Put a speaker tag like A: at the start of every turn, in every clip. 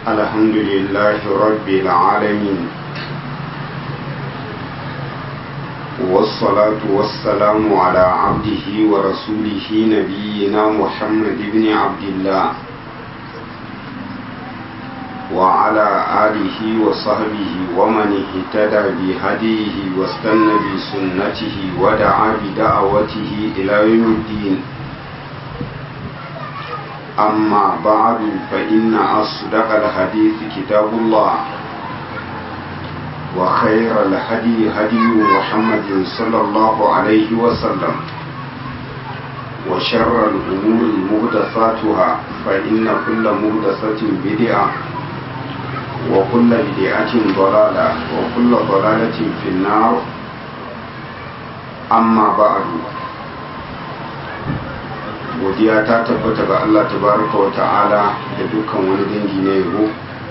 A: الحمد لله رب العالمين والصلاة والسلام على عبده ورسوله نبينا محمد بن عبد الله وعلى آله وصحبه ومن اهتدى بهديه واستنى بسنته ودعا بدعوته إلى يوم الدين أما بعد فإن أصدق الحديث كتاب الله وخير الهدي هدي محمد صلى الله عليه وسلم وشر الأمور مهدساتها فإن كل مهدسة بدعة وكل بدعة ضلالة وكل ضلالة في النار أما بعد godiya ta tabbata ga Allah tabaraka wa ta'ala da dukkan wani dangi na yabo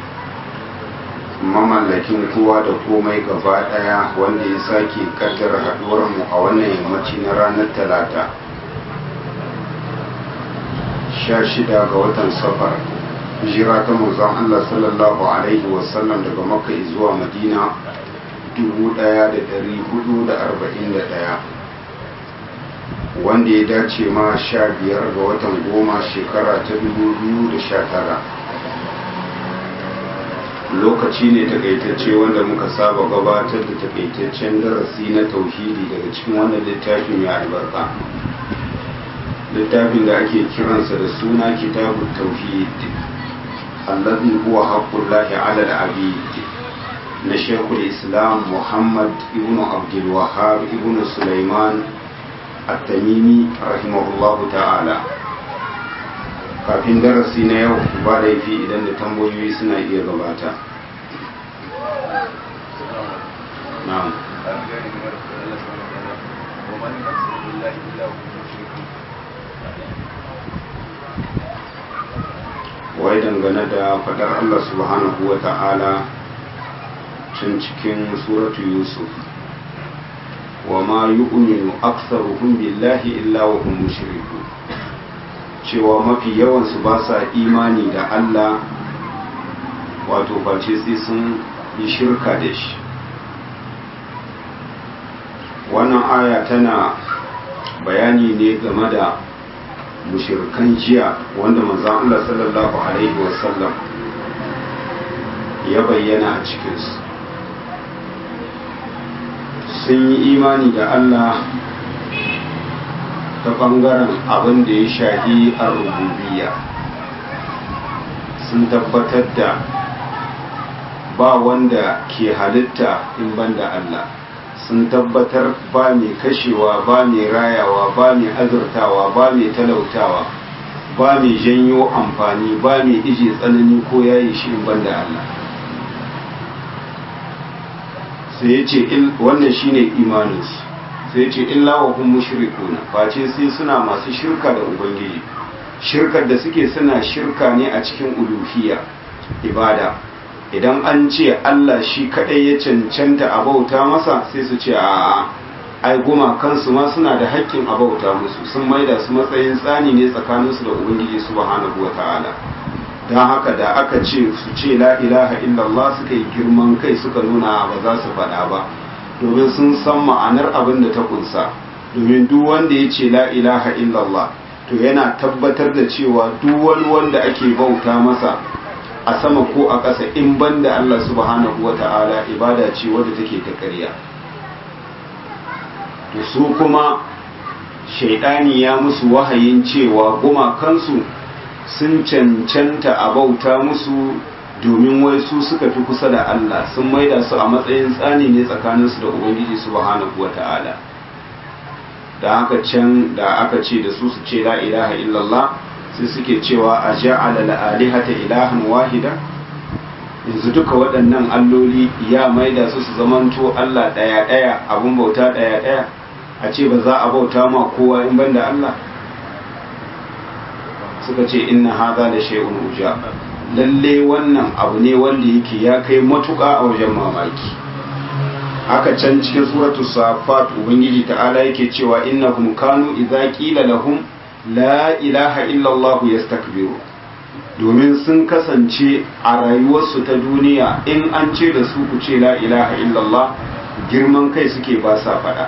A: mamallakin kowa da komai gaba daya wanda ya sake kaddara haduwar mu a wannan yammaci na ranar talata 16 ga watan safar hijira ta manzon Allah sallallahu alaihi wasallam daga makka zuwa madina 1441 wanda ya dace ma sha biyar ga watan goma shekara ta dubu biyu da sha tara lokaci ne takaitacce wanda muka saba gabatar da takaitaccen darasi na tauhidi daga cikin wannan littafin mai albarka littafin da ake kiransa da suna kitabun tauhid allazi huwa haqqullahi ala al-abid na shekul islam muhammad ibn abdul wahhab ibn sulaiman التميمي رحمه الله ta'ala kafin darasi na yau ba laifi idan da tambayoyi suna iya gabata na'am wai dangane da fadar Allah subhanahu wa ta'ala can cikin suratu yusuf وما يؤمن أكثرهم بالله إلا وهم مشركون cewa mafi yawansu ba sa imani da Allah wato face sai sun yi shirka da shi wannan aya tana bayani ne game da mushirkan jiya wanda manzon Allah sallallahu alaihi wasallam ya bayyana a cikinsu sun yi imani da Allah ta ɓangaren abin da ya shahi a rububiya sun tabbatar da ba wanda ke halitta in banda Allah sun tabbatar ba mai kashewa ba mai rayawa ba mai azurtawa ba mai talautawa ba mai janyo amfani ba mai ije tsanani ko yayi shi in banda Allah sai ya ce wannan shine imaninsu sai ya ce illa wa hum mushrikuna face sai suna masu shirka da ubangiji shirkar da suke suna shirka ne a cikin uluhiyya ibada idan an ce Allah shi kadai ya cancanta a bauta masa sai su ce a ai goma kansu ma suna da haƙƙin a bauta musu sun maida su matsayin tsani ne tsakaninsu da ubangiji subhanahu wataala don haka da aka ce su ce la ilaha illallah suka yi girman kai suka nuna ba za su faɗa ba domin sun san ma'anar abin da ta kunsa domin duk wanda ya ce la ilaha illallah to yana tabbatar da cewa duk wani wanda ake bauta masa a sama ko a ƙasa in banda Allah subhanahu wata'ala ibada ce wadda take ta ƙarya to su kuma shaidani ya musu wahayin cewa gumakansu sun cancanta a bauta musu domin wai su suka fi kusa da Allah sun maida su a matsayin tsani ne tsakaninsu da Ubangiji subhanahu wa ta'ala da haka can da aka ce da su su ce la ilaha illallah sai suke cewa a ja'ala la'alihata ilahan wahida yanzu duka waɗannan alloli ya maida su su zamanto Allah ɗaya ɗaya abun bauta ɗaya ɗaya a ce ba za a bauta ma kowa in banda Allah suka ce inna haza da shay'un uja lalle wannan abu ne wanda yake ya kai matuƙa a wajen mamaki haka can cikin suratul safat ubangiji ta'ala yake cewa innahum kanu idza qila lahum la ilaha illa allah yastakbiru domin sun kasance a rayuwarsu ta duniya in an ce da su ku ce la ilaha illallah girman kai suke ba sa faɗa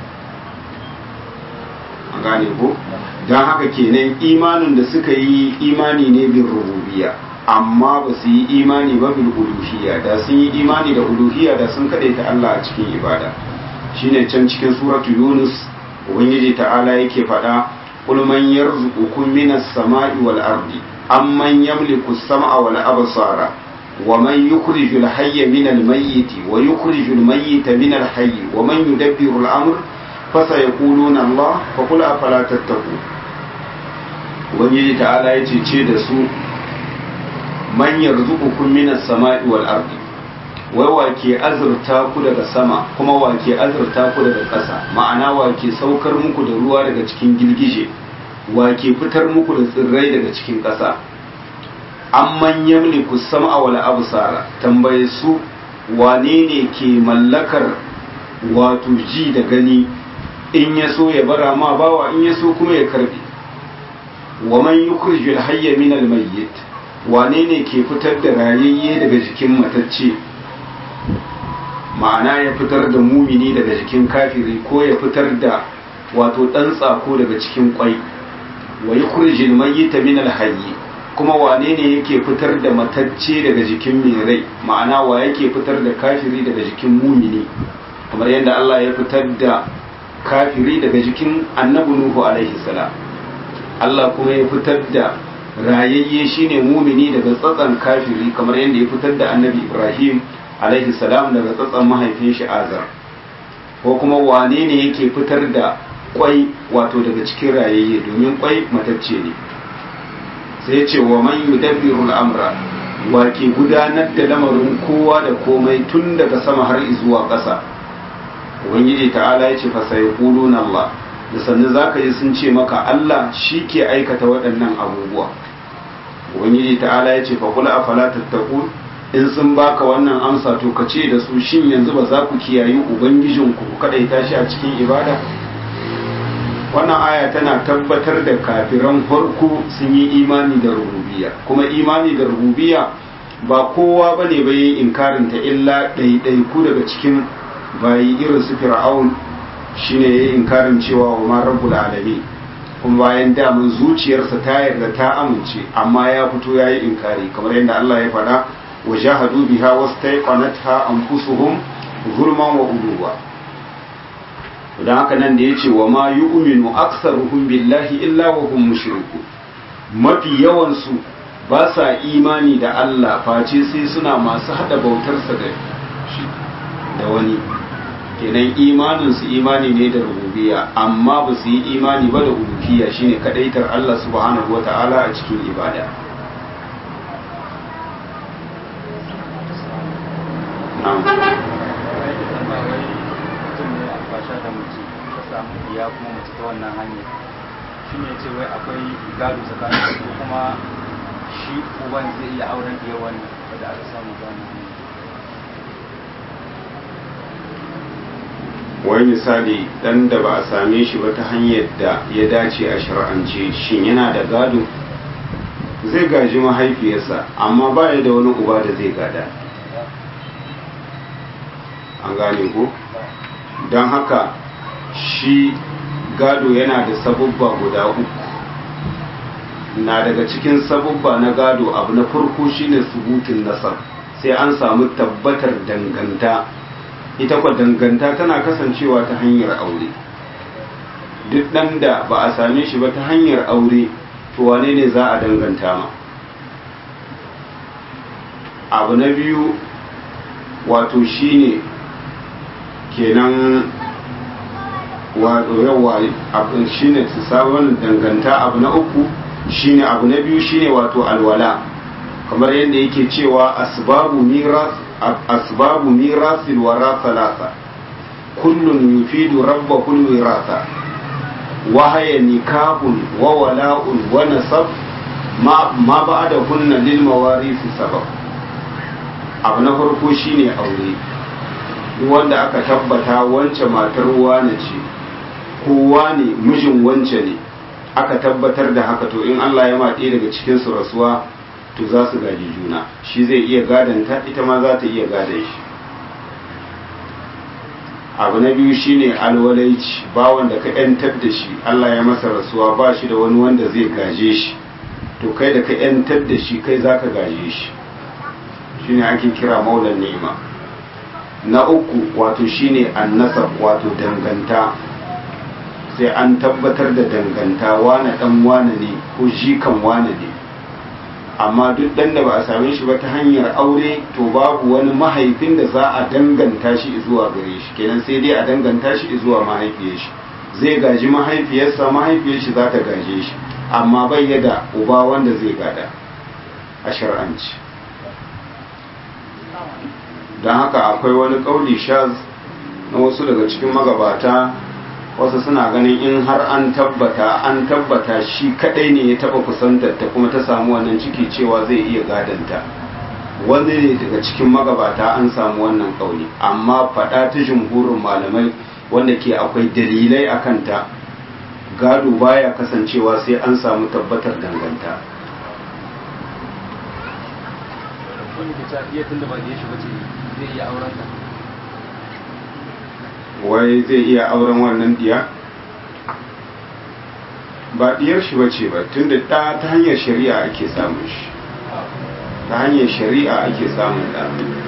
A: an gane ko don haka kenan imanin da suka yi imani ne bin rububiya amma ba su yi imani ba bil uluhiyya da sun yi imani da uluhiyya da sun kaɗe ta Allah a cikin ibada shine can cikin suratu yunus ubangiji ta'ala yake faɗa qul man yarzuqukum minas sama'i wal ardi amman yamliku as-sam'a wal absara wa man yukhrijul hayya minal mayyiti wa yukhrijul mayyita minal hayyi wa man yudabbiru al-amr fasayaquluna Allah fa qul afala tattaqun ubangiji ta'ala yace ce da su man yarzuqukum minas sama'i wal ardi wai wake azurta ku daga sama kuma wake azurta ku daga ƙasa ma'ana wake saukar muku da ruwa daga cikin girgije wake fitar muku da tsirrai daga cikin ƙasa amman yamliku sam'a wal absara tambaye su wane ne ke mallakar wato ji da gani in ya so ya bara ma bawa in ya so kuma ya karbe wa man yukhrijul hayya min al mayyit wane ne ke fitar da rayayye daga jikin matacce ma'ana ya fitar da mumini daga jikin kafiri ko ya fitar da wato ɗan tsako daga cikin kwai wa yukhrijul mayyita min al hayy kuma wane ne yake fitar da matacce daga jikin mai rai ma'ana wa yake fitar da kafiri daga jikin mumini kamar yadda Allah ya fitar da kafiri daga jikin annabi nuhu alaihi salam Allah kuma ya fitar da rayayye shine mumini daga tsatsan kafiri kamar yadda ya fitar da annabi ibrahim alaihi salam daga tsatsan mahaifin shi azar ko kuma wane ne yake fitar da kwai wato daga cikin rayayye domin kwai matacce ne sai ce wa man yudabbiru al'amra wa ke gudanar da lamarin kowa da komai tun daga sama har zuwa ƙasa ubangiji ta'ala ya ce fa sai Allah da sannan zaka ji sun ce maka Allah shi ke aikata waɗannan abubuwa ubangiji ta'ala ya ce fa kula afala tattaqun in sun baka wannan amsa to ka ce da su shin yanzu ba za ku kiyayi ubangijinku ku kadaita shi a cikin ibada wannan aya tana tabbatar da kafiran farko sun yi imani da rububiya kuma imani da rububiya ba kowa ba ne bai inkarin ta illa ɗaiɗaiku daga cikin bayi irin su fir'aun shine ya inkarin cewa wa ma rabbul alamin kuma bayan damun zuciyarsa ta yarda ta amince amma ya fito ya yi inkari kamar yadda Allah ya faɗa wa jahadu biha wastaiqanatha anfusuhum zulman wa uluwa don haka nan da ya ce wa ma yi uminu aksaruhum billahi illa wa hum mushriku mafi yawansu ba sa imani da Allah face sai suna masu hada bautarsa da shi da wani kenan imaninsu imani ne da rububiyya amma ba su yi imani ba da uluhiyya shine kadaitar Allah subhanahu wata'ala a cikin ibada
B: ya kuma mace ta wannan hanyar shi ne ce wai akwai gado tsakanin su kuma shi uban zai iya auren iya wannan wadda aka samu gano
A: wai misali dan da ba a same shi ba ta hanyar da ya dace a shar'ance shin yana da gado zai gaji mahaifiyarsa amma ba ya da wani uba da zai gada an gane ko don haka shi gado yana da sabubba guda uku na daga cikin sabubba na gado abu na farko shine subutun nasar sai an samu tabbatar danganta ita kwa danganta tana kasancewa ta hanyar aure duk ɗan da ba a same shi ba ta hanyar aure to wane ne za a danganta ma abu na biyu wato shine kenan wato yawa abin shine su sabon danganta abu na uku shine abu na biyu shine wato alwala kamar yadda yake cewa asbabu miras asbabu mirasil wara salasa kullun yufidu rabba kullu wirasa wa haya nikahun wa wala'un wa nasab ma ma ba'da kunna lil mawarisi sabab abu na farko shine aure wanda aka tabbata wance matar wane ce kowa ne mijin wance ne aka tabbatar da haka to in Allah ya maɗe daga cikin su rasuwa to za su gaji juna shi zai iya gadanta ita ma za ta iya gadan shi abu na biyu shine alwalaici bawon da ka yantar da shi Allah ya masa rasuwa ba shi da wani wanda zai gaje shi to kai da ka yantar da shi kai za ka gaje shi shine ake kira maulan ni'ima na uku wato shine annasab wato danganta sai an tabbatar da danganta wane dan wane ne ko jikan wane ne amma duk dan da ba a same shi ba ta hanyar aure to babu wani mahaifin da za a danganta shi zuwa gare shi kenan sai dai a danganta shi zuwa mahaifiyar shi zai gaji mahaifiyarsa mahaifiyar shi za ta gaje shi amma bai yada uba wanda zai gada a shar'anci don haka akwai wani kauli shaz na wasu daga cikin magabata wasu suna ganin in har an tabbata an tabbata shi kadai ne ya taba kusantar ta kuma ta samu wannan ciki cewa zai iya gadanta wani ne daga cikin magabata an samu wannan kauli amma fada ta jumhurin malamai wanda ke akwai dalilai a kanta gado baya kasancewa sai an samu tabbatar danganta
B: wani ke ta iya tunda ba da ya shiga ce zai iya auren ta
A: wai zai iya auren wannan diya ba diyar shi bace ba tunda da ta hanyar shari'a ake samun shi ta hanyar shari'a ake samun da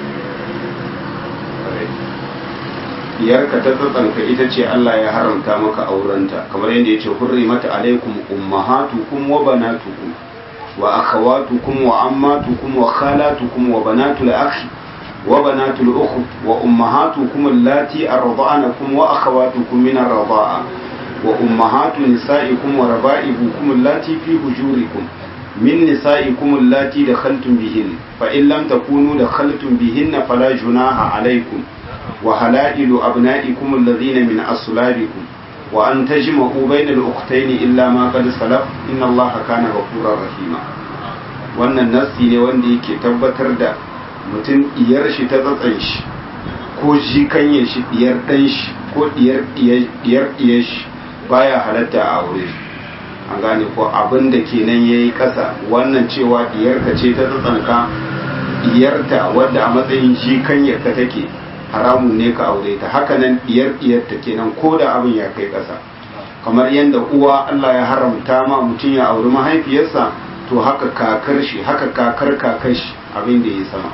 A: diyarka ta tsatsanka ita ce Allah ya haramta maka aurenta kamar yadda ya ce hurrimata alaikum ummahatukum wa banatukum wa akhawatukum wa ammatukum wa khalatukum wa banatul akhi وبنات الأخت وأمهاتكم اللاتي أرضعنكم وأخواتكم من الرضاعة وأمهات نسائكم وربائبكم اللاتي في هجوركم من نسائكم اللاتي دخلتم بهن فإن لم تكونوا دخلتم بهن فلا جناح عليكم وحلائل أبنائكم الذين من أصلابكم وأن تجمعوا بين الأختين إلا ما قد سلف إن الله كان غفورا رحيما wannan nassi ne wanda yake tabbatar da mutum diyar shi ta tsatsan shi ko jikanyar shi diyar dan shi ko diyar diyar diyar shi baya halatta a aure an gane ko abin da kenan yayi kasa wannan cewa diyar ka ce ta tsatsanka diyarta wadda a matsayin jikanyar ka take haramun ne ka aure ta haka nan diyar diyar ta kenan ko da abin ya kai kasa kamar yadda uwa Allah ya haramta ma mutum ya auri mahaifiyarsa to haka kakar shi haka kakar kakar shi abin da ya sama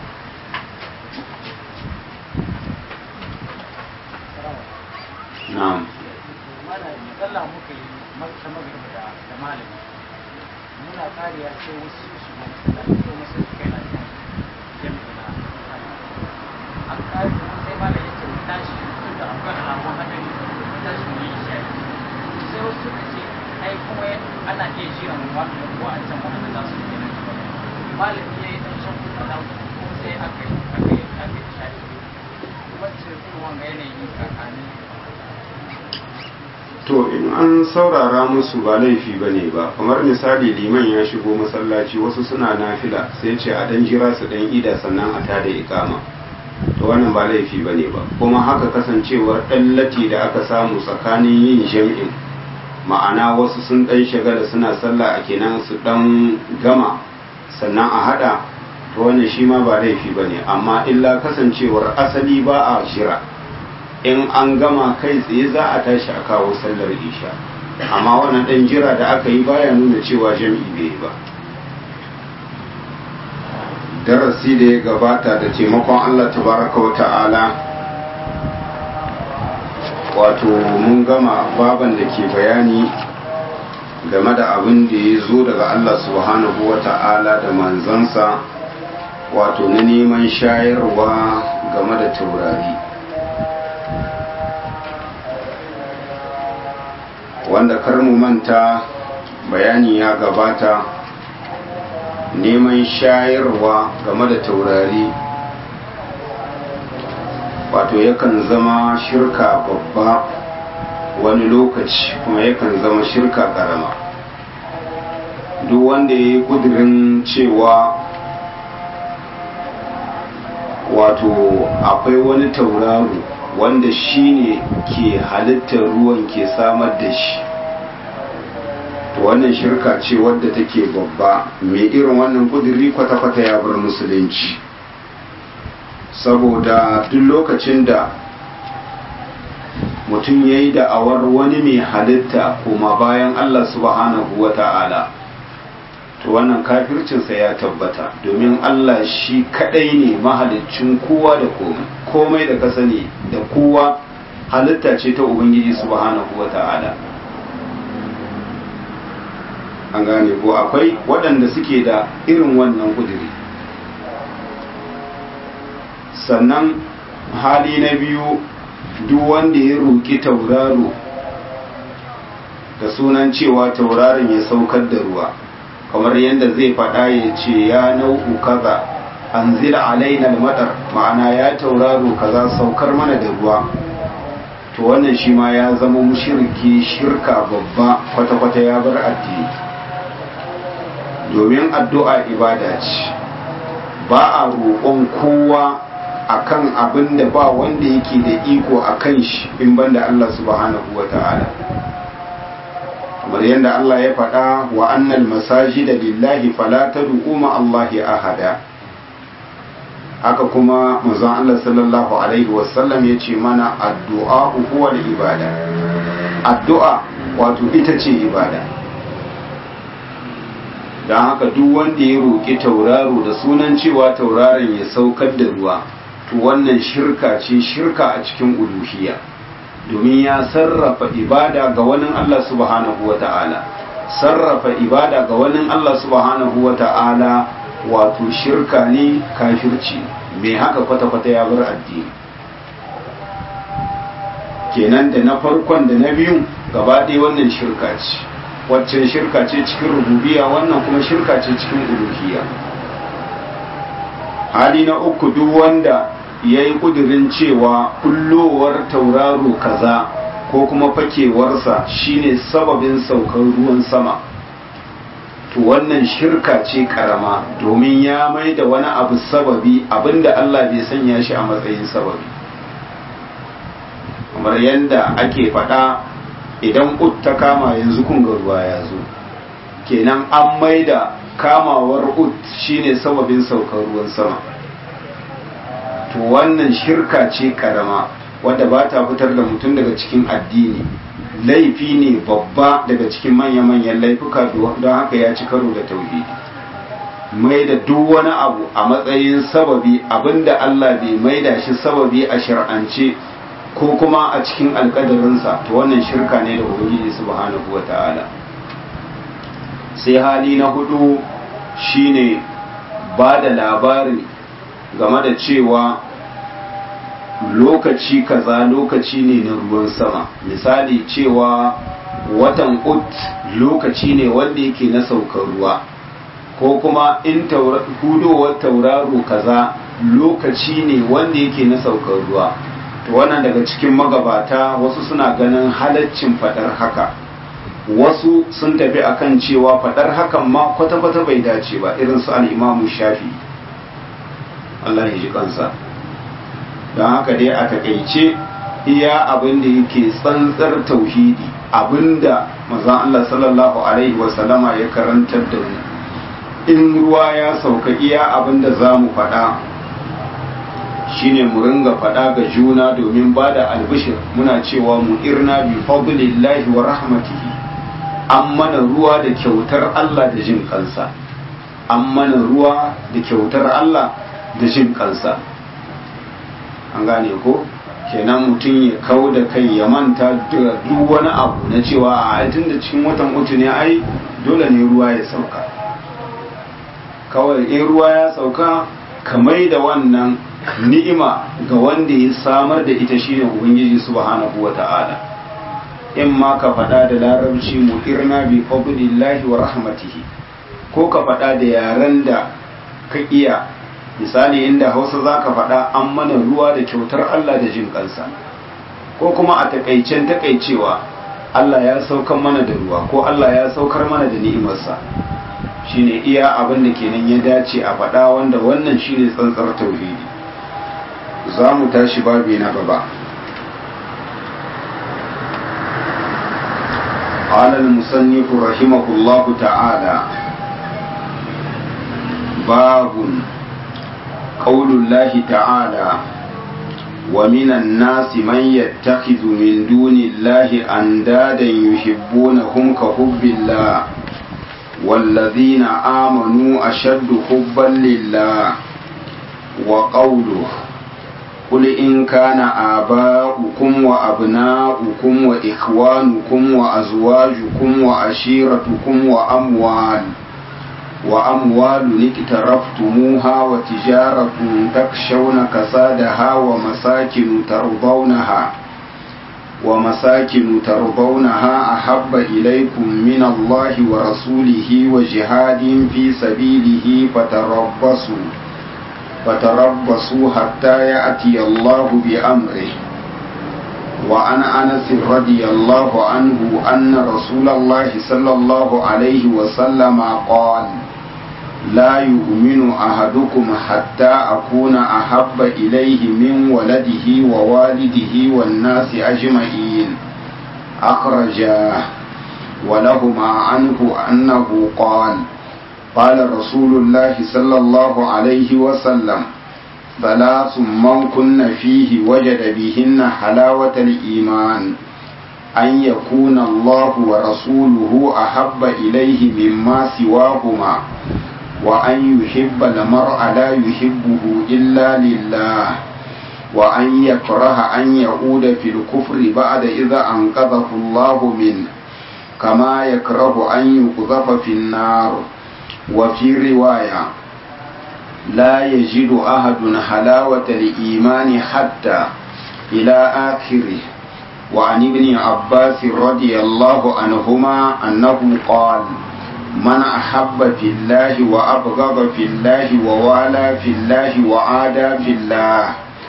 A: na'am
C: sallah muka yi ta magana da da malami muna kariya sai wasu su shigo masallaci ko masu kai na jami'a na an kare sai malami ya ce mu tashi tun da akwai alamun hadari mu tashi mu yi shayi sai wasu suka ce ai kuma ana iya jiran wa'ancan wanda za su yi nan malami ya yi dan shan kuɗa da kuma sai aka yi aka yi aka yi shayi wacce kuma ga yanayin kakani
A: to in an saurara musu ba laifi ba ne ba kamar misali liman ya shigo masallaci wasu suna nafila sai ce a dan jira su dan ida sannan a tada ikama to wannan ba laifi ba ne ba kuma haka kasancewar ɗan lati da aka samu tsakanin yin jam'in ma'ana wasu sun ɗan shagala suna sallah a kenan su ɗan gama sannan a haɗa to wannan shi ma ba laifi ba ne amma illa kasancewar asali ba a shira in an gama kai tsaye za a tashi a kawo sallar isha amma wannan ɗan jira da aka yi baya nuna cewa jam'i bai yi ba darasi da ya gabata da taimakon allah tabaraka wa ta'ala wato mun gama baban da ke bayani game da abin da ya zo daga allah subhanahu wa ta'ala da manzansa wato na neman shayarwa game da taurari wanda kar mu manta bayani ya gabata neman shayarwa game da taurari wato yakan zama shirka babba wani lokaci kuma yakan zama shirka karama duk wanda ya yi kudirin cewa wato akwai wani tauraro wanda shi ne ke halittar ruwan ke samar da shi to wannan shirka ce wadda take babba mai irin wannan kudiri kwata-kwata ya bar musulunci saboda duk lokacin da mutum ya yi da'awar wani mai halitta kuma bayan Allah subhanahu wa ta'ala to wannan kafircinsa ya tabbata domin Allah shi kadai ne mahalicin kowa da komai komai da ka sani da kowa halitta ce ta ubangiji subhanahu wa ta'ala an gane ko akwai waɗanda suke da irin wannan kudiri sannan hali na biyu duk wanda ya roƙi tauraro da sunan cewa tauraron ya saukar da ruwa kamar yadda zai faɗa ya ce ya nau'u kaza an zira alaina madar ma'ana ya tauraro kaza saukar mana da ruwa to wannan shi ma ya zama mushirki shirka babba kwata-kwata ya bar addini domin addu'a ibada ce ba a roƙon kowa akan abin da ba wanda yake da iko a kan shi in banda Allah subhanahu wa ta'ala kamar yadda Allah ya faɗa wa annal masajida lillahi fala tad'u ma Allahi ahada haka kuma manzon Allah sallallahu alaihi wasallam ya ce mana addu'a huwa ibada addu'a wato ita ce ibada don haka duk wanda ya roƙi tauraro da sunan cewa tauraron ya saukar da ruwa to wannan shirka ce shirka a cikin uluhiyya domin ya sarrafa ibada ga wani Allah subhanahu wa ta'ala sarrafa ibada ga wani Allah subhanahu wa ta'ala wato shirka ne kafirci mai haka kwata-kwata ya bar addini kenan da na farkon da na biyun gaba ɗaya wannan shirka ce waccan shirka ce cikin rububiya wannan kuma shirka ce cikin uluhiyya hali na uku duk wanda ya yi ƙudurin cewa kullowar tauraro kaza ko kuma fakewarsa shine sababin saukar ruwan sama to wannan shirka ce karama domin ya mai da wani abu sababi abinda Allah bai sanya shi a matsayin sababi kamar yadda ake faɗa idan ut ta kama yanzu kun ga ruwa ya zo kenan an mai da kamawar ut shine sababin saukar ruwan sama to wannan shirka ce karama wadda ba ta fitar da mutum daga cikin addini laifi ne babba daga cikin manya-manyan laifuka don haka ya ci karo da tauhidi mai da duk wani abu a matsayin sababi abinda Allah bai maida shi sababi a shar'ance ko kuma a cikin alkadarinsa to wannan shirka ne da ubangiji subhanahu wata'ala sai hali na hudu shine ba da labari game da cewa lokaci kaza lokaci ne na ruwan sama misali cewa watan ut lokaci ne wanda yake na saukar ruwa ko kuma in hudowar tauraro kaza lokaci ne wanda yake na saukar ruwa to wannan daga cikin magabata wasu suna ganin halaccin fadar haka wasu sun tafi akan cewa fadar hakan ma kwata-kwata bai dace ba irin su al'imamu shafi Allah ya ji kansa don haka dai a takaice iya abin da yake tsantsar tauhidi abinda mazan Allah sallallahu alaihi wasallama ya karantar da mu in ruwa ya sauka iya abin da za mu faɗa shine mu ringa faɗa ga juna domin ba da albishir muna cewa mu irna bi fadlillahi wa rahmatihi an mana ruwa da kyautar Allah da jin kansa an mana ruwa da kyautar Allah da jin kansa an gane ko kenan mutum ya kau da kai ya manta da duk wani abu na cewa a tun da cikin watan uku ne ai dole ne ruwa ya sauka kawai in ruwa ya sauka kamai da wannan ni'ima ga wanda ya samar da ita shine ubangiji subhanahu wata'ala in ma ka faɗa da larabci mu irna bi fadlillahi wa rahmatihi ko ka faɗa da yaren da ka iya misali inda hausa za ka faɗa an mana ruwa da kyautar Allah da jin kansa ko kuma a takaicen takaicewa Allah ya saukar mana da ruwa ko Allah ya saukar mana da ni'imarsa shine iya abin da kenan ya dace a faɗa wanda wannan shine tsantsar tauhidi za mu tashi babi na gaba قال المصنف رحمه الله تعالى باب قول الله تعالى ومن الناس من يتخذ من دون الله أندادا يحبونهم كحب الله والذين آمنوا أشد حبا لله وقوله قل إن كان آباؤكم وأبناؤكم وإخوانكم وأزواجكم وعشيرتكم وأموال وأموال اقترفتموها وتجارة تخشون كسادها ومساكن ترضونها ومساكن ترضونها أحب إليكم من الله ورسوله وجهاد في سبيله فتربصوا فتربصوا حتى يأتي الله بأمره وعن أنس رضي الله عنه أن رسول الله صلى الله عليه وسلم قال لا يؤمن أحدكم حتى أكون أحب إليه من ولده ووالده والناس أجمعين أخرجاه ولهما عنه أنه قال قال رسول الله صلى الله عليه وسلم ثلاث من كن فيه وجد بهن حلاوة الإيمان أن يكون الله ورسوله أحب إليه مما سواهما وأن يحب المرء لا يحبه إلا لله وأن يكره أن يعود في الكفر بعد إذا أنقذه الله منه كما يكره أن يقذف في النار وفي رواية لا يجد أحد حلاوة الإيمان حتى إلى آخره وعن ابن عباس رضي الله عنهما أنه قال من أحب في الله وأبغض في الله ووالى في الله وعادى في الله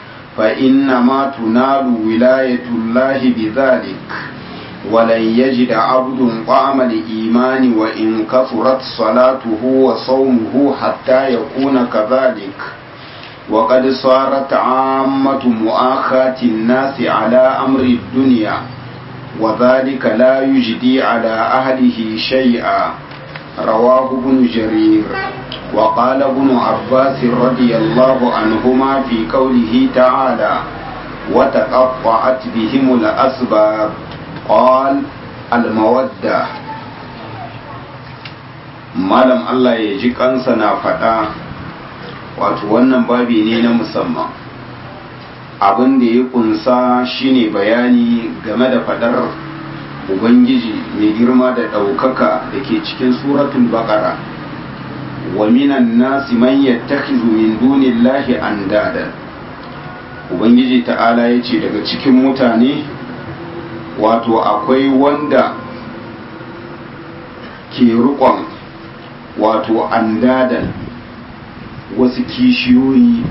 A: فإنما تنال ولاية الله بذلك ولن يجد عبد طعم الإيمان وإن كثرت صلاته وصومه حتى يكون كذلك وقد صارت عامة مؤاخاة الناس على أمر الدنيا وذلك لا يجدي على أهله شيئا رواه ابن جرير وقال ابن عباس رضي الله عنهما في قوله تعالى وتقطعت بهم الأسباب قال المودة malam Allah ya ji kansa na faɗa wato wannan babi ne na musamman abin da ya kunsa shine bayani game da faɗar ubangiji mai girma da ɗaukaka da ke cikin suratul baqara wa minan nasi man yattakhidhu min dunillahi andada ubangiji ta'ala ya ce daga cikin mutane wato akwai wanda ke rukon wato andadan wasu kishiyoyi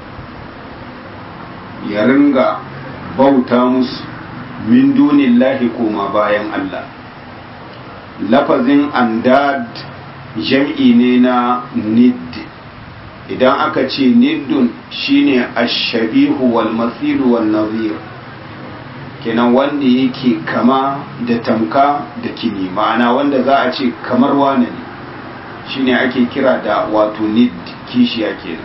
A: ya ringa bauta musu min dunillahi koma bayan Allah lafazin andad jam'i ne na nid idan aka ce niddun shine ashabihu wal masilu wal nazir kenan wanda yake kama da tamka da kini ma'ana wanda za a ce kamar wane ne shine ake kira da wato nid kishiya kenan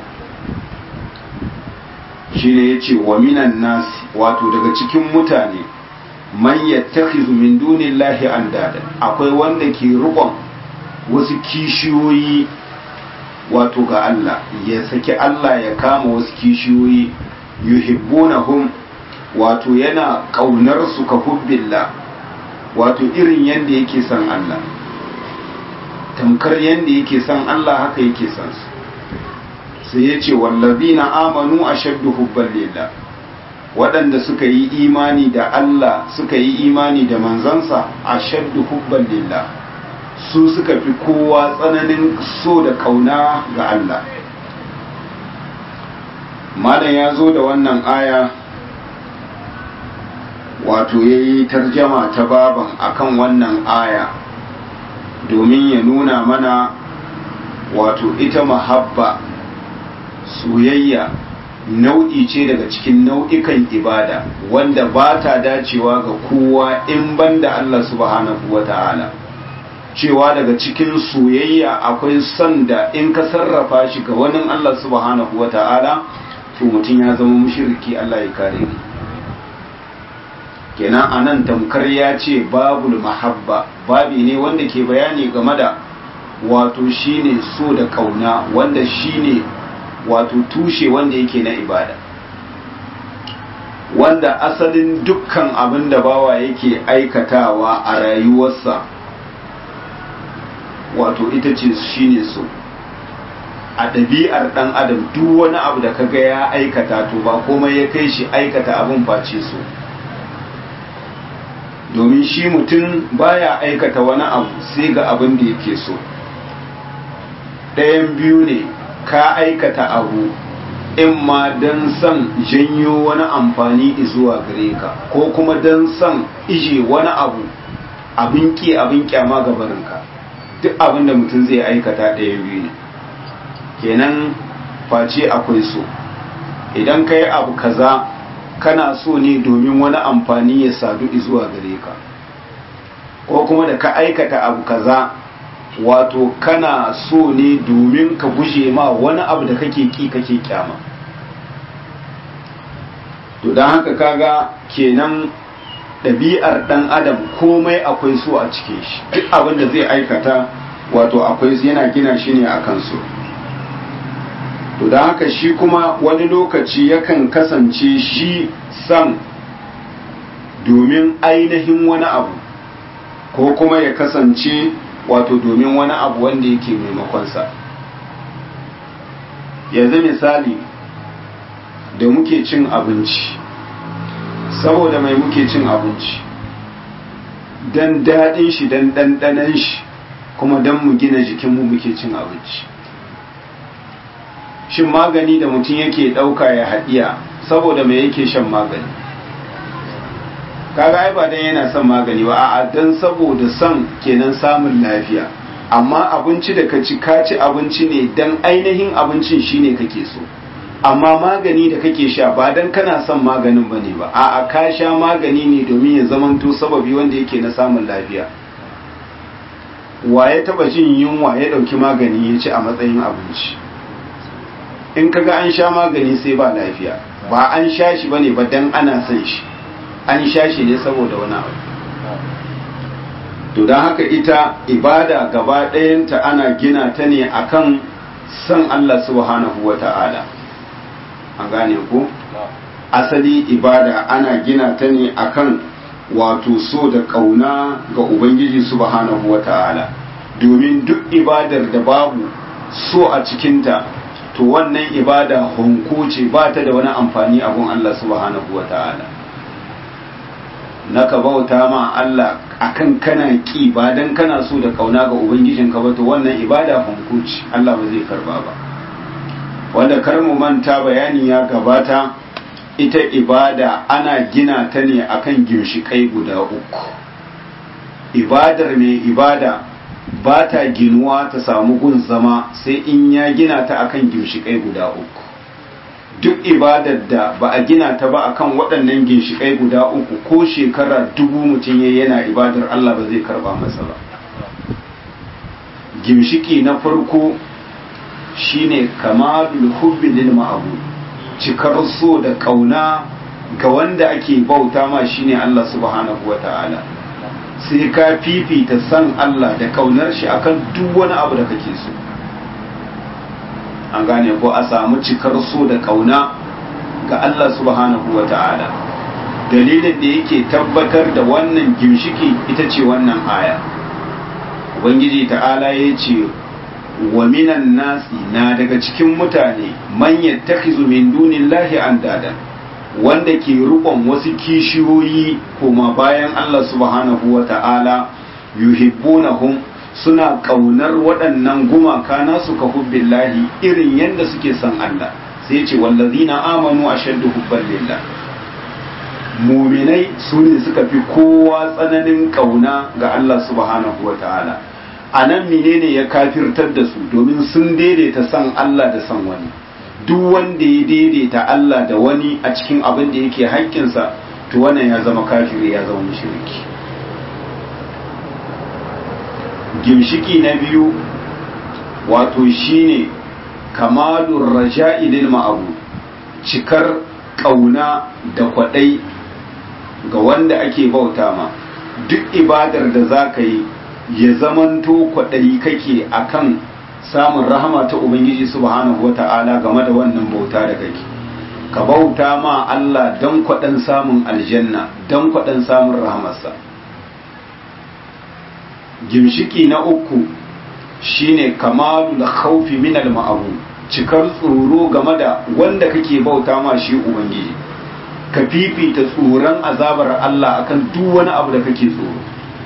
A: shine yace wa minan nas wato daga cikin mutane man yattakhidhu min dunillahi andada akwai wanda ke rubon wasu kishiyoyi wato ga Allah ya saki Allah ya kama wasu kishiyoyi yuhibbunahum wato yana kaunar su ka hubbillah wato irin yanda yake son Allah tamkar yanda yake son Allah haka yake son su sai ya ce wallazina amanu ashaddu hubban lillah waɗanda suka yi imani da Allah suka yi imani da manzansa ashaddu hubban lillah su suka fi kowa tsananin so da kauna ga Allah malam ya zo da wannan aya wato ya yi tarjama ta baban akan wannan aya domin ya nuna mana wato ita mahabba soyayya nau'i ce daga cikin nau'ikan ibada wanda ba ta dacewa ga kowa in banda Allah subhanahu wa ta'ala cewa daga cikin soyayya akwai son da in ka sarrafa shi ga wani Allah subhanahu wa ta'ala to mutum ya zama mushriki Allah ya kare ni kenan anan tamkar ya ce babul mahabba babi ne wanda ke bayani game da wato shine so da kauna wanda shine wato tushe wanda yake na ibada wanda asalin dukkan abin da bawa yake aikatawa a rayuwarsa wato ita ce shine so a ɗabi'ar ɗan adam duk wani abu da kaga ya aikata to ba komai ya kai shi aikata abin face so domin shi mutum baya aikata wani abu sai ga abin da yake so ɗayan biyu ne ka aikata abu in ma don son janyo wani amfani zuwa gare ka ko kuma don son ije wani abu abin ki abin kyama ga barinka duk abin da mutum zai aikata ɗayan biyu ne kenan face akwai so idan ka yi abu kaza kana so ne domin wani amfani ya sadu zuwa gare ka ko kuma da ka aikata abu kaza wato kana so ne domin ka guje ma wani abu da kake ki kake kyama to don haka kaga kenan ɗabi'ar ɗan adam komai akwai so a cikin shi duk abin da zai aikata wato akwai yana gina shi ne a kansu to don haka shi kuma wani lokaci yakan kasance shi san domin ainihin wani abu ko kuma ya kasance wato domin wani abu wanda yake maimakonsa yanzu misali da muke cin abinci saboda mai muke cin abinci don daɗin shi don ɗanɗanan shi kuma don mu gina jikinmu muke cin abinci shin magani da mutum yake ɗauka ya haɗiya saboda mai yake shan magani kaga ai ba dan yana son magani ba a'a dan saboda son kenan samun lafiya amma abinci da ka ci ka ci abinci ne dan ainihin abincin shine kake so amma magani da kake sha ba dan kana son maganin bane ba a'a ka sha magani ne domin ya zamanto sababi wanda yake na samun lafiya wa ya taba jin yunwa ya dauki magani ya ci a matsayin abinci in kaga an sha magani sai ba lafiya ba an sha shi bane ba dan ana son shi an sha shi ne saboda wani abu to don haka ita ibada gaba ɗayanta ana gina ta ne akan son Allah subhanahu wa ta'ala an gane ku asali ibada ana gina ta ne akan wato so da ƙauna ga ubangiji subhanahu wa ta'ala domin duk ibadar da babu so a cikinta to wannan ibada honko ce ba ta da wani amfani abun Allah subhanahu wa ta'ala na ka bauta ma Allah akan kana ki ba dan kana so da kauna ga ubangijin ka ba to wannan ibada hunkuci Allah ba zai karba ba wanda kar mu manta bayani ya gabata ita ibada ana gina ta ne akan ginshikai guda uku ibadar mai ibada ba ta ginuwa ta samu gun zama sai in ya gina ta akan ginshikai guda uku duk ibadar da ba a gina ta ba akan waɗannan ginshiƙai guda uku ko shekara dubu mutum ya yana ibadar Allah ba zai karba masa ba ginshiki na farko shine kamalul hubbi lil ma'bud cikar so da kauna ga wanda ake bauta ma shine Allah subhanahu wata'ala sai ka fifita san Allah da kaunar shi akan duk wani abu da kake so an gane ko a samu cikar so da kauna ga Allah subhanahu wa ta'ala dalilin da yake tabbatar da wannan gimshiki ita ce wannan aya ubangiji ta'ala ya ce wa minan nasi na daga cikin mutane man yattakhizu min dunillahi andada wanda ke rukon wasu kishiyoyi koma bayan Allah subhanahu wa ta'ala yuhibbunahum suna ƙaunar waɗannan gumaka nasu ka hubbillahi irin yadda suke son Allah sai ce wallazina amanu ashaddu hubban lillah muminai su ne suka fi kowa tsananin ƙauna ga Allah subhanahu wa ta'ala a nan menene ya kafirtar da su domin sun daidaita son Allah da son wani duk wanda ya daidaita Allah da wani a cikin abin da yake haƙƙinsa to wannan ya zama kafiri ya zama mushriki gimshiki na biyu wato shine kamalur raja'i lil ma'abu cikar kauna da kwadai ga wanda ake bauta ma duk ibadar da za ka yi ya zamanto kwadai kake akan samun rahama ta ubangiji subhanahu wata'ala game da wannan bauta da kake ka bauta ma Allah don kwaɗan samun aljanna don kwaɗan samun rahamarsa gimshiki na uku shine kamalul khawfi min al ma'abu cikar tsoro game da wanda kake bauta ma shi ubangiji ka fifita tsoron azabar Allah akan duk wani abu da kake tsoro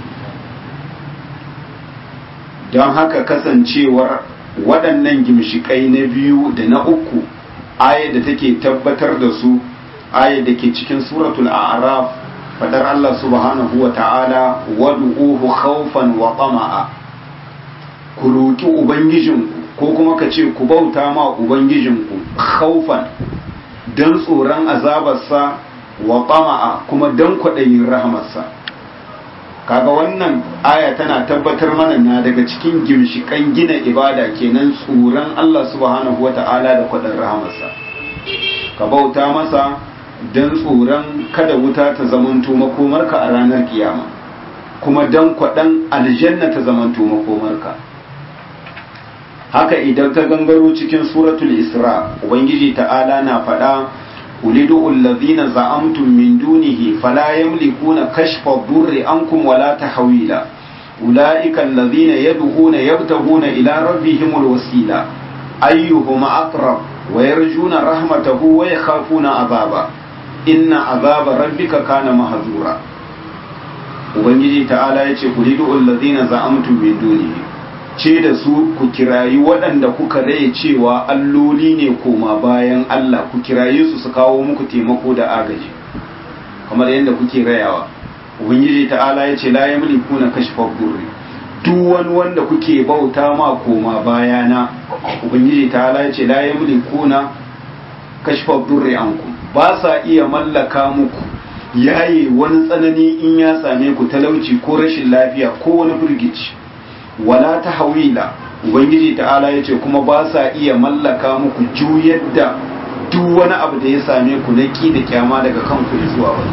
A: don haka kasancewar waɗannan gimshikai na biyu da na uku aya da take tabbatar da su aya da ke cikin suratul a'raf fadar Allah subhanahu wa ta'ala wad'uhu khawfan wa tama'a ku roki ubangijinku ko kuma ka ce ku bauta ma ubangijinku khawfan dan tsoron azabarsa wa tama'a kuma dan kwaɗayin rahamarsa kaga wannan aya tana tabbatar mana na daga cikin gimshikan gina ibada kenan tsoron Allah subhanahu wa ta'ala da kwaɗin rahamarsa ka bauta masa don tsoron kada wuta ta zamanto makomarka a ranar kiyama kuma don kwaɗan aljanna ta zamanto makomarka haka idan ta gangaro cikin suratul isra ubangiji ta'ala na faɗa ulidu allazina za'amtum min dunihi fala yamlikuna kashfa durri ankum wala tahwila ulaika allazina yad'una yabtaguna ila rabbihimul wasila ayyuhum aqrab wa yarjuna rahmatahu wa yakhafuna azaba inna azaba rabbika kana mahzura ubangiji ta'ala yace ulidu allazina za'amtum min dunihi ce da su ku kirayi waɗanda kuka raye cewa alloli ne koma bayan Allah ku kiraye su su kawo muku taimako da agaji kamar yadda kuke rayawa ubangiji ta'ala ya ce la yamliku na kashfa durri duk wani wanda kuke bauta ma koma bayana ubangiji ta'ala ya ce la yamliku na kashfa durri ankum ba sa iya mallaka muku yaye wani tsanani in ya same ku talauci ko rashin lafiya ko wani firgici wala ta hawila ubangiji ta'ala ya ce kuma ba sa iya mallaka muku juyar da duk wani abu da ya same ku na ki da kyama daga kanku zuwa wani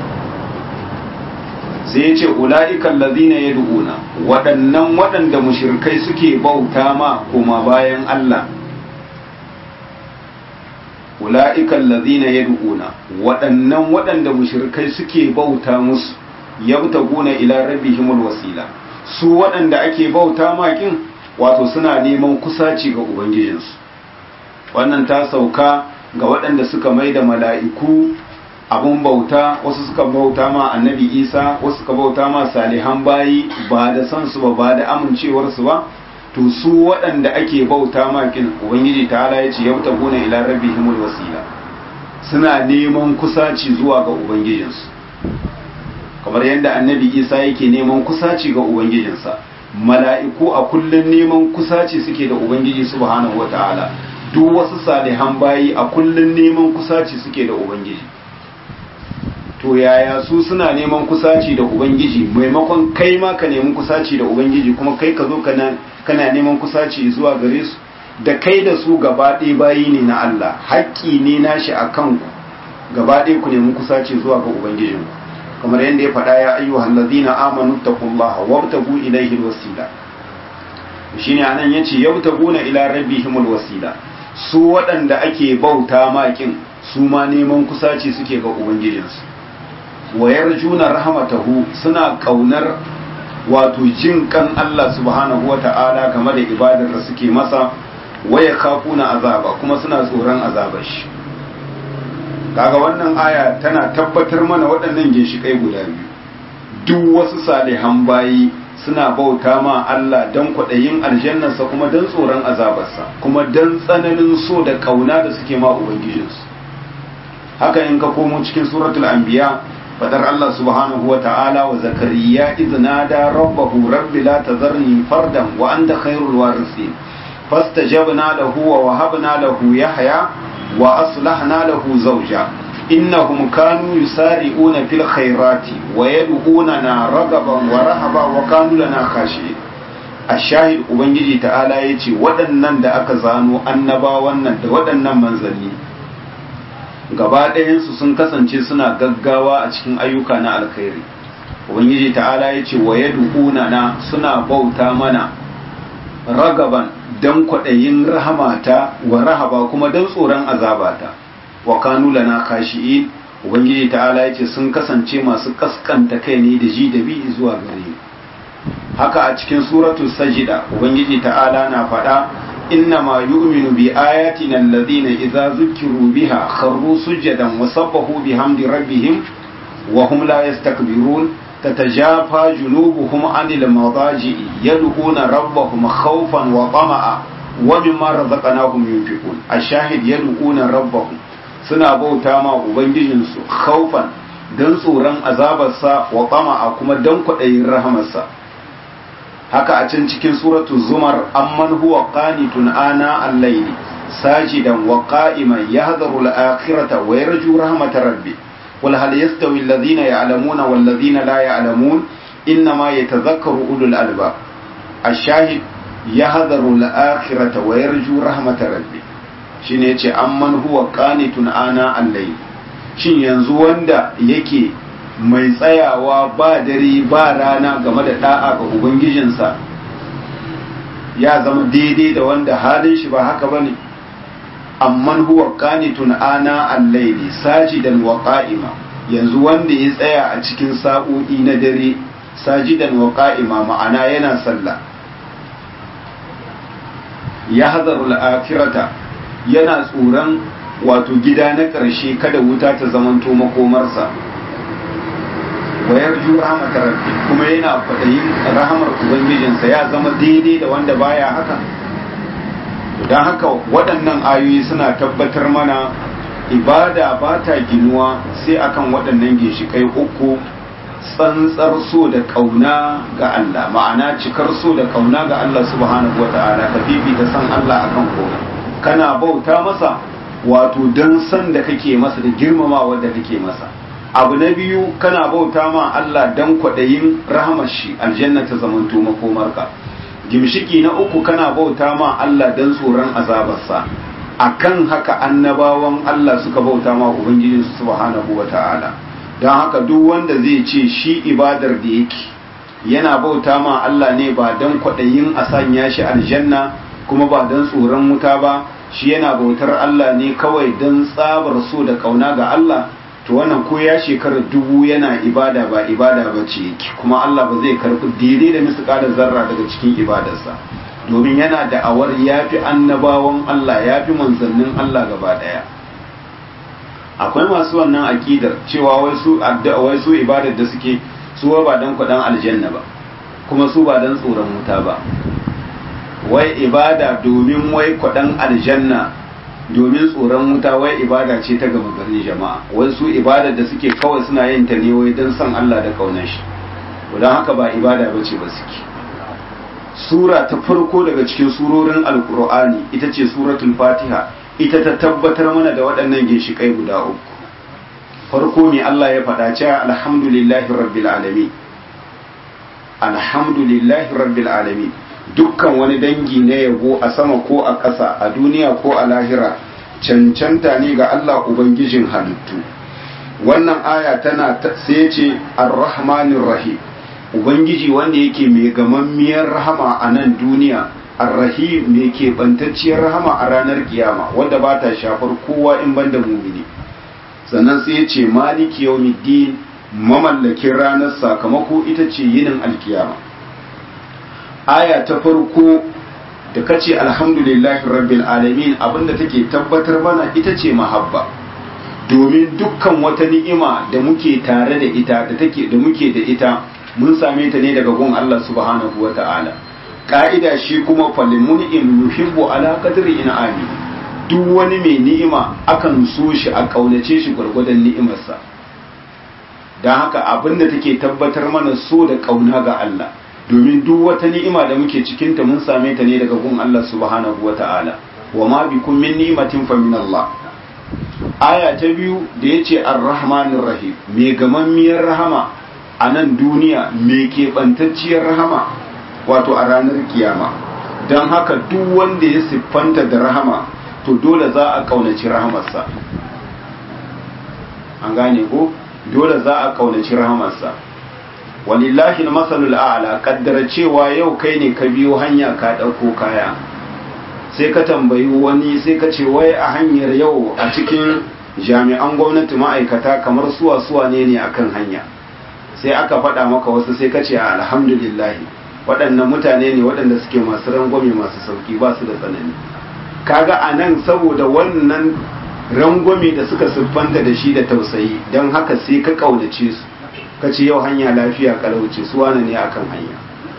A: sai ya ce ula'ikan lazina ya du'una waɗannan waɗanda mushirkai suke bauta ma koma bayan Allah ula'ikan lazina ya du'una waɗannan waɗanda mushirkai suke bauta musu yabtaguna ila rabbihimul wasila su waɗanda ake bauta makin wato suna neman kusaci ga ubangijinsu wannan ta sauka ga waɗanda suka mai da mala'iku abun bauta wasu suka bauta ma annabi isa wasu suka bauta ma salihan bayi ba da san su ba ba da amincewarsu ba to su waɗanda ake bauta makin ubangiji ta ala ya ce yau ta gona ila rabbihimul wasila suna neman kusaci zuwa ga ubangijinsu kamar yadda annabi isa yake neman kusaci ga ubangijinsa mala'iku a kullum neman kusaci suke da ubangiji subhanahu wata'ala duk wasu salihan bayi a kullum neman kusaci suke da ubangiji to yaya su suna neman kusaci da ubangiji maimakon kai ma ka nemi kusaci da ubangiji kuma kai ka zo kana neman kusaci zuwa gare su da kai da su gaba ɗaya bayi ne na Allah haƙƙi ne nashi a kanku gaba ɗaya ku nemi kusaci zuwa ga ubangijinku kamar yadda ya faɗa ya ayyuhal ladina amanu taqullaha wabtagu ilayhi alwasila shine anan yace yabtaguna ila rabbihimul wasila su waɗanda ake bauta makin su ma neman kusaci suke ga ubangijinsu wa yarjuna rahmatahu suna kaunar wato jin kan Allah subhanahu wata'ala game da ibadar da suke masa waya kafuna azaba kuma suna tsoron azabar shi kaga wannan aya tana tabbatar mana waɗannan ginshiƙai guda biyu duk wasu salihan bayi suna bauta ma Allah don kwaɗayin aljannarsa kuma don tsoron azabarsa kuma don tsananin so da ƙauna da suke ma ubangijinsu haka in ka komo cikin suratul anbiya fadar Allah subhanahu wa ta'ala wa zakariya idh nada rabbahu rabbi la tazarni fardan wa anta khairul warithin fastajabna lahu wa wahabna lahu yahya wa aslahna lahu zawja innahum kanu yusari'una fil khairati wa yad'unana ragaban wa rahaba wa kanu lana khashi'in ashahid ubangiji ta'ala yace waɗannan da aka zano annabawan nan da waɗannan manzanni gaba ɗayansu sun kasance suna gaggawa a cikin ayyuka na alkhairi ubangiji ta'ala yace wa yad'unana suna bauta mana ragaban dan kwaɗayin rahamata wa rahaba kuma dan tsoron azabata wa kanu lana khashi'in ubangiji ta'ala yace sun kasance masu kaskanta kai ne da ji da bi zuwa gare haka a cikin suratul sajida ubangiji ta'ala na faɗa inna ma yu'minu bi ayatina alladhina idza zukiru biha kharru sujadan wa sabbahu bihamdi rabbihim wa hum la yastakbirun تتجافى جنوبهم عن المضاجع يدعون ربهم خوفا وطمعا ومما رزقناهم ينفقون الشاهد يدعون ربهم suna bauta ma ubangijinsu khaufan don tsoron azabarsa wa a kuma don kwaɗayin rahamarsa haka a can cikin suratu zumar amman huwa qanitun ana al-layli sajidan wa qa'iman yahdharu al-akhirata wa yarju rahmatar rabbi قل هل يستوي الذين يعلمون والذين لا يعلمون إنما يتذكر أولو الألباب الشاهد يهذر الآخرة ويرجو رحمة ربي shine yace amman huwa qanitun ana allai shin yanzu wanda yake mai tsayawa ba dare ba rana game da da'a ga ubangijinsa ya zama daidai da wanda halin shi ba haka bane amman huwa qanitun ana al-layli sajidan wa qa'ima yanzu wanda ya tsaya a cikin sa'o'i na dare sajidan wa qa'ima ma'ana yana sallah ya hadaru al-akhirata yana tsoron wato gida na ƙarshe kada wuta ta zamanto makomarsa wa yarju rahmatar rabbi kuma yana kwaɗayin rahamar ubangijinsa ya zama daidai da wanda baya haka don haka waɗannan ayoyi suna tabbatar mana ibada ba ta ginuwa sai akan waɗannan ginshiƙai uku tsantsar so da ƙauna ga Allah ma'ana cikar so da ƙauna ga Allah subhanahu wa ta'ala ka fifita san Allah akan komai kana bauta masa wato don san da kake masa da girmamawa da kake masa abu na biyu kana bauta ma Allah don kwaɗayin rahamar shi aljanna ta zamanto makomarka gimshiki na uku kana bauta ma Allah don tsoron azabarsa akan haka annabawan Allah suka bauta ma ubangijin su subhanahu wata'ala don haka duk wanda zai ce shi ibadar da yake yana bauta ma Allah ne ba don kwaɗayin a sanya shi aljanna kuma ba don tsoron wuta ba shi yana bautar Allah ne kawai don tsabar so da kauna ga Allah to wannan ko ya shekara dubu yana ibada ba ibada ba ce kuma Allah ba zai karɓi daidai da misƙalar zarra daga cikin ibadarsa domin yana da awar ya fi annabawan Allah ya fi manzannin Allah gaba ɗaya akwai masu wannan aƙidar cewa wai su wai su ibadar da suke su ba dan kuɗin aljanna ba kuma su ba dan tsoron wuta ba wai ibada domin wai kuɗin aljanna domin tsoron wuta wai ibada ce ta gama garin jama'a wai su ibadar da suke kawai suna yin ta ne wai don son Allah da kaunar shi don haka ba ibada ba ce ba suke sura ta farko daga cikin surorin alkur'ani ita ce suratul fatiha ita ta tabbatar mana da waɗannan ginshiƙai guda uku farko ne Allah ya faɗa cewa alhamdulillahi rabbil alamin alhamdulillahi rabbil alamin dukkan wani dangi na yabo a sama ko a ƙasa a duniya ko a lahira cancanta ne ga Allah ubangijin halittu wannan aya tana sai ce ar-rahmanir rahim ubangiji wanda yake mai gamammiyar rahama a nan duniya ar-rahim mai ke bantacciyar rahama a ranar kiyama wanda ba ta shafar kowa in banda mumini sannan sai ya ce maliki yawmiddin mamallakin ranar sakamako ita ce yinin alkiyama aya ta farko da kace alhamdulillahi rabbil alamin abinda take tabbatar mana ita ce mahabba domin dukkan wata ni'ima da muke tare da ita da take da muke da ita mun same ta ne daga gun Allah subhanahu wata'ala ka'ida shi kuma falimun'im yuhibbu ala qadri in'ami duk wani mai ni'ima akan so shi a kaunace shi gwargwadon ni'imarsa don haka abinda take tabbatar mana so da kauna ga Allah domin duk wata ni'ima da muke cikinta mun same ta ne daga gun Allah subhanahu wa ta'ala wa ma bikum min ni'matin fa min Allah aya ta biyu da yace ar-rahmanir rahim me gamammiyar rahama a nan duniya me keɓantacciyar rahama wato a ranar kiyama don haka duk wanda ya siffanta da rahama to dole za a ƙaunaci rahamarsa an gane ko dole za a ƙaunaci rahamarsa walillahi masalul a'la kaddara cewa yau kai ne ka biyo hanya ka ɗauko kaya sai ka tambayi wani sai ka ce wai a hanyar yau a cikin jami'an gwamnati ma'aikata kamar suwa suwa ne ne akan hanya sai aka faɗa maka wasu sai ka ce alhamdulillah waɗannan mutane ne waɗanda suke masu rangwame masu sauki ba su da tsanani kaga a nan saboda wannan rangwame da suka siffanta da shi da tausayi don haka sai ka ƙaunace su ka ce yau hanya lafiya kalauce su wane ne akan hanya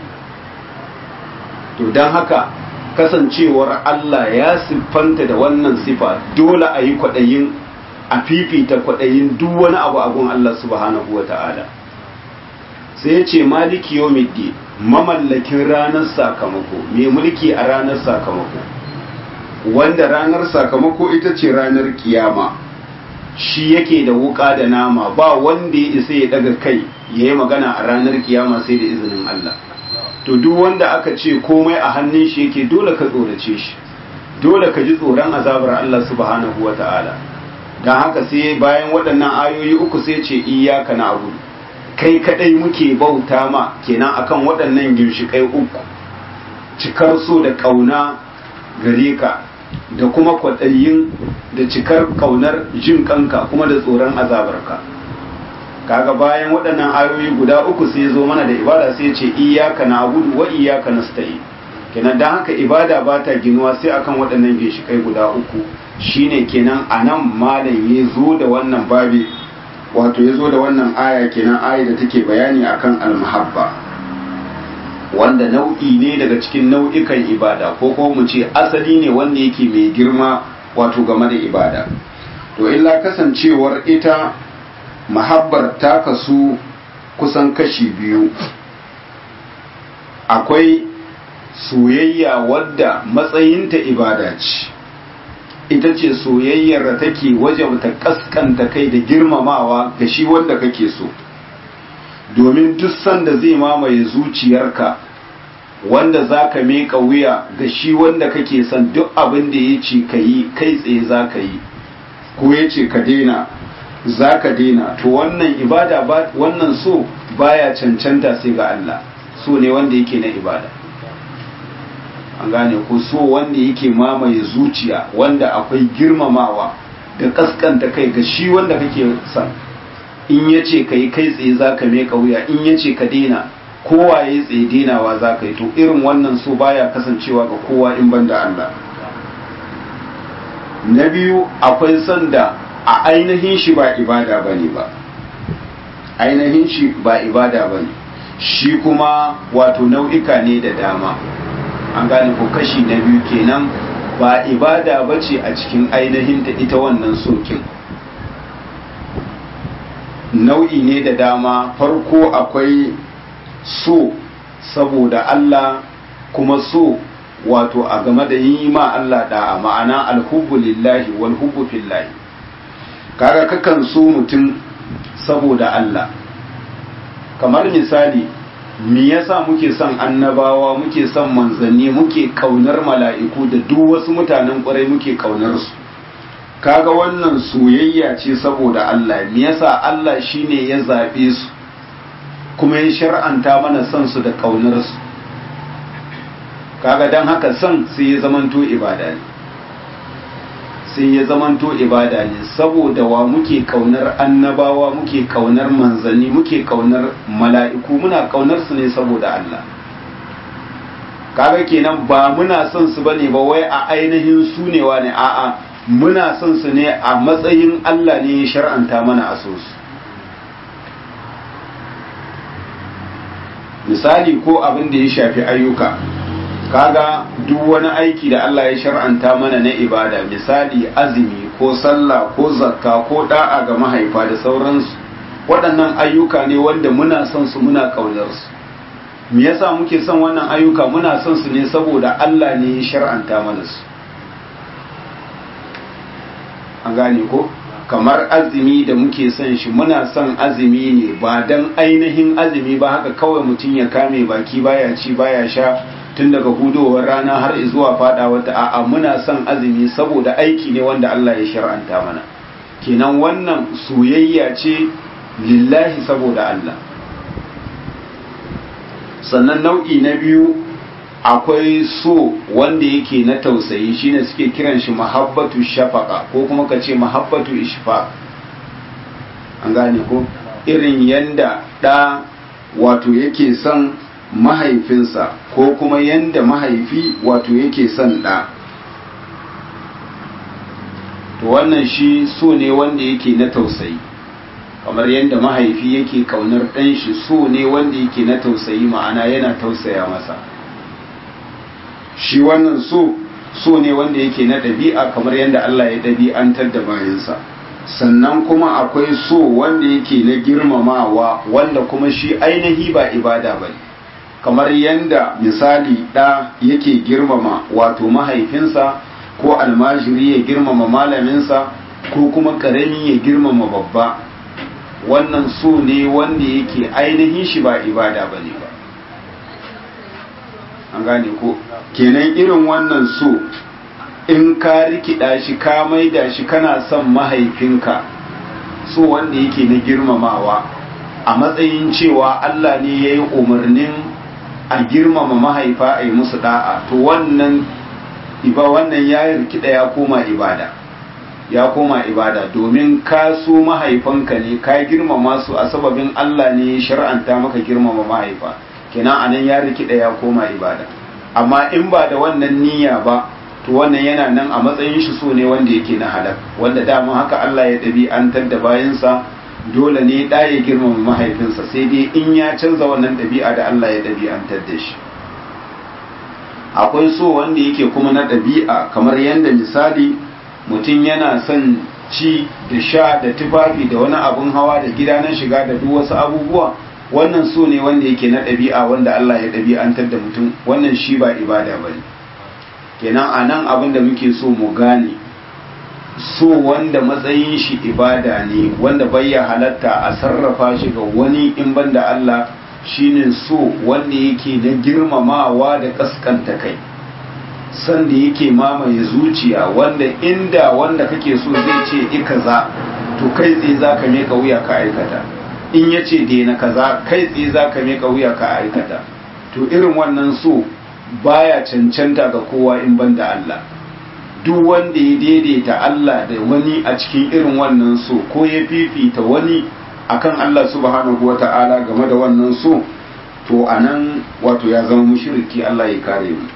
A: to don haka kasancewar Allah ya siffanta da wannan sifa dole a yi kwaɗayin a fifita kwaɗayin duk wani abu abun Allah subhanahu wa ta'ala sai ya ce maliki yau mamallakin ranar sakamako mai mulki a ranar sakamako wanda ranar sakamako ita ce ranar kiyama shi yake da wuka da nama ba wanda ya isa ya daga kai ya yi magana a ranar kiyama sai da izinin Allah to duk wanda aka ce komai a hannun shi yake dole ka tsorace shi dole ka ji tsoron azabar Allah subhanahu wa ta'ala don haka sai bayan waɗannan ayoyi uku sai ce iyaka na abu kai kadai muke bauta ma kenan akan waɗannan ginshiƙai uku cikar so da ƙauna gare ka da kuma kwaɗayin da cikar ƙaunar jin kanka kuma da tsoron azabarka kaga bayan waɗannan ayoyi guda uku sai zo mana da ibada sai ce iyaka na abudu wa iyaka nasta'in kenan dan haka ibada ba ta ginuwa sai akan waɗannan ginshikai guda uku shine kenan anan malam ya zo da wannan babi wato ya zo da wannan aya kenan aya da take bayani akan almahabba wanda nau'i ne daga cikin nau'ikan ibada ko ko mu ce asali ne wanda yake mai girma wato game da ibada to illa kasancewar ita mahabbar ta kasu kusan kashi biyu akwai soyayya wadda matsayinta ibada ce ita ce soyayyar da take wajabta kaskanta kai da girmamawa ga shi wanda kake so domin duk sanda zai mamaye zuciyarka wanda za ka meka wuya ga shi wanda kake son duk abin da ya ce ka yi kai tsaye za ka yi ko ya ce ka daina za ka daina to wannan ibada wannan so baya cancanta sai ga Allah so ne wanda yake na ibada an gane ko so wanda yake mamaye zuciya wanda akwai girmamawa da kaskanta kai ga shi wanda kake son in ya ce ka yi kai tsaye za ka meka wuya in ya ce ka daina kowa ya tsaye denawa za ka yi to irin wannan so baya kasancewa ga kowa in ban da Allah na biyu akwai son da a ainihin shi ba ibada ba ne ba ainihin shi ba ibada ba ne shi kuma wato nau'ika ne da dama an gane ko kashi na biyu kenan ba ibada ba ce a cikin ainihin ta ita wannan sokin nau'i ne da dama farko akwai so saboda Allah kuma so wato a game da yi ma Allah da'a ma'ana alhubbu lillahi wal hubbu fillahi kaga kakan so mutum saboda Allah kamar misali me yasa muke son annabawa muke son manzanni muke kaunar mala'iku da duk wasu mutanen ƙwarai muke kaunar su kaga wannan soyayya ce saboda Allah me yasa Allah shine ya zabe su kuma ya shar'anta mana son su da kaunar su kaga dan haka son sai ya zamanto ibada ne sai ya zamanto ibada ne saboda wa muke kaunar annabawa muke kaunar manzanni muke kaunar mala'iku muna kaunar su ne saboda Allah kaga kenan ba muna son su bane ba wai a ainihin su ne wa ne a'a muna son su ne a matsayin Allah ne ya shar'anta mana a so su misali ko abin da ya shafi ayyuka kaga duk wani aiki da Allah ya shar'anta mana na ibada misali azumi ko sallah ko zakka ko da'a ga mahaifa da sauransu waɗannan ayyuka ne wanda muna son su muna ƙaunar su me yasa muke son wannan ayyuka muna son su ne saboda Allah ne ya shar'anta mana su an gane ko kamar azumi da muke son shi muna son azumi ne ba dan ainihin azumi ba haka kawai mutum ya kame baki baya ci baya sha tun daga hudowar rana har zuwa fada wata a'a muna son azumi saboda aiki ne wanda Allah ya shar'anta mana kenan wannan soyayya ce lillahi saboda Allah sannan nau'i na biyu akwai so wanda yake na tausayi shine suke kiran shi mahabbatu shafaka ko kuma ka ce mahabbatu ishfa an gane ko irin yanda ɗa wato yake son mahaifinsa ko kuma yanda mahaifi wato yake son ɗa to wannan shi so ne wanda yake na tausayi kamar yadda mahaifi yake kaunar ɗan shi so ne wanda yake na tausayi ma'ana yana tausaya masa shi wannan so so ne wanda yake na ɗabi'a kamar yadda Allah ya ɗabi'antar da bayansa sannan kuma akwai so wanda yake na girmamawa wanda kuma shi ainihi ba ibada ba kamar yadda misali ɗa yake girmama wato mahaifinsa ko almajiri ya girmama malaminsa ko kuma ƙarami ya girmama babba wannan so ne wanda yake ainihin shi ba ibada ba ne ba an gane ko kenan irin wannan so in ka rikida shi ka maida shi kana son mahaifinka so wanda yake na girmamawa a matsayin cewa Allah ne ya yi umarnin a girmama mahaifa a yi musu da'a to wannan iba wannan ya rikida ya koma ibada ya koma ibada domin ka so mahaifanka ne ka girmama su a sababin Allah ne ya shar'anta maka girmama mahaifa kenan anan ya rikida ya koma ibada amma in ba da wannan niyya ba to wannan yana nan a matsayin shi so ne wanda yake na halak wanda dama haka Allah ya ɗabi'antar da bayansa dole ne da ya girmama mahaifinsa sai dai in ya canza wannan ɗabi'a da Allah ya ɗabi'antar da shi akwai so wanda yake kuma na ɗabi'a kamar yadda misali mutum yana son ci da sha da tufafi da wani abun hawa da gida na shiga da duk wasu abubuwa wannan so ne wanda yake na ɗabi'a wanda Allah ya ɗabi'antar da mutum wannan shi ba ibada ba ne kenan a nan abin da muke so mu gane so wanda matsayin shi ibada ne wanda bayya halatta a sarrafa shi ga wani in banda Allah shine so wanda yake na girmamawa da kaskanta kai san da yake mamaye zuciya wanda inda wanda kake so zai ce ikaza to kai tsaye za ka meka wuya ka aikata in ya ce daina kaza kai tsaye za ka meka wuya ka aikata to irin wannan so baya cancanta ga kowa in banda Allah duk wanda ya daidaita Allah da wani a cikin irin wannan so ko ya fifita wani akan Allah subhanahu wata'ala game da wannan so to anan wato ya zama mushriki Allah ya kare mu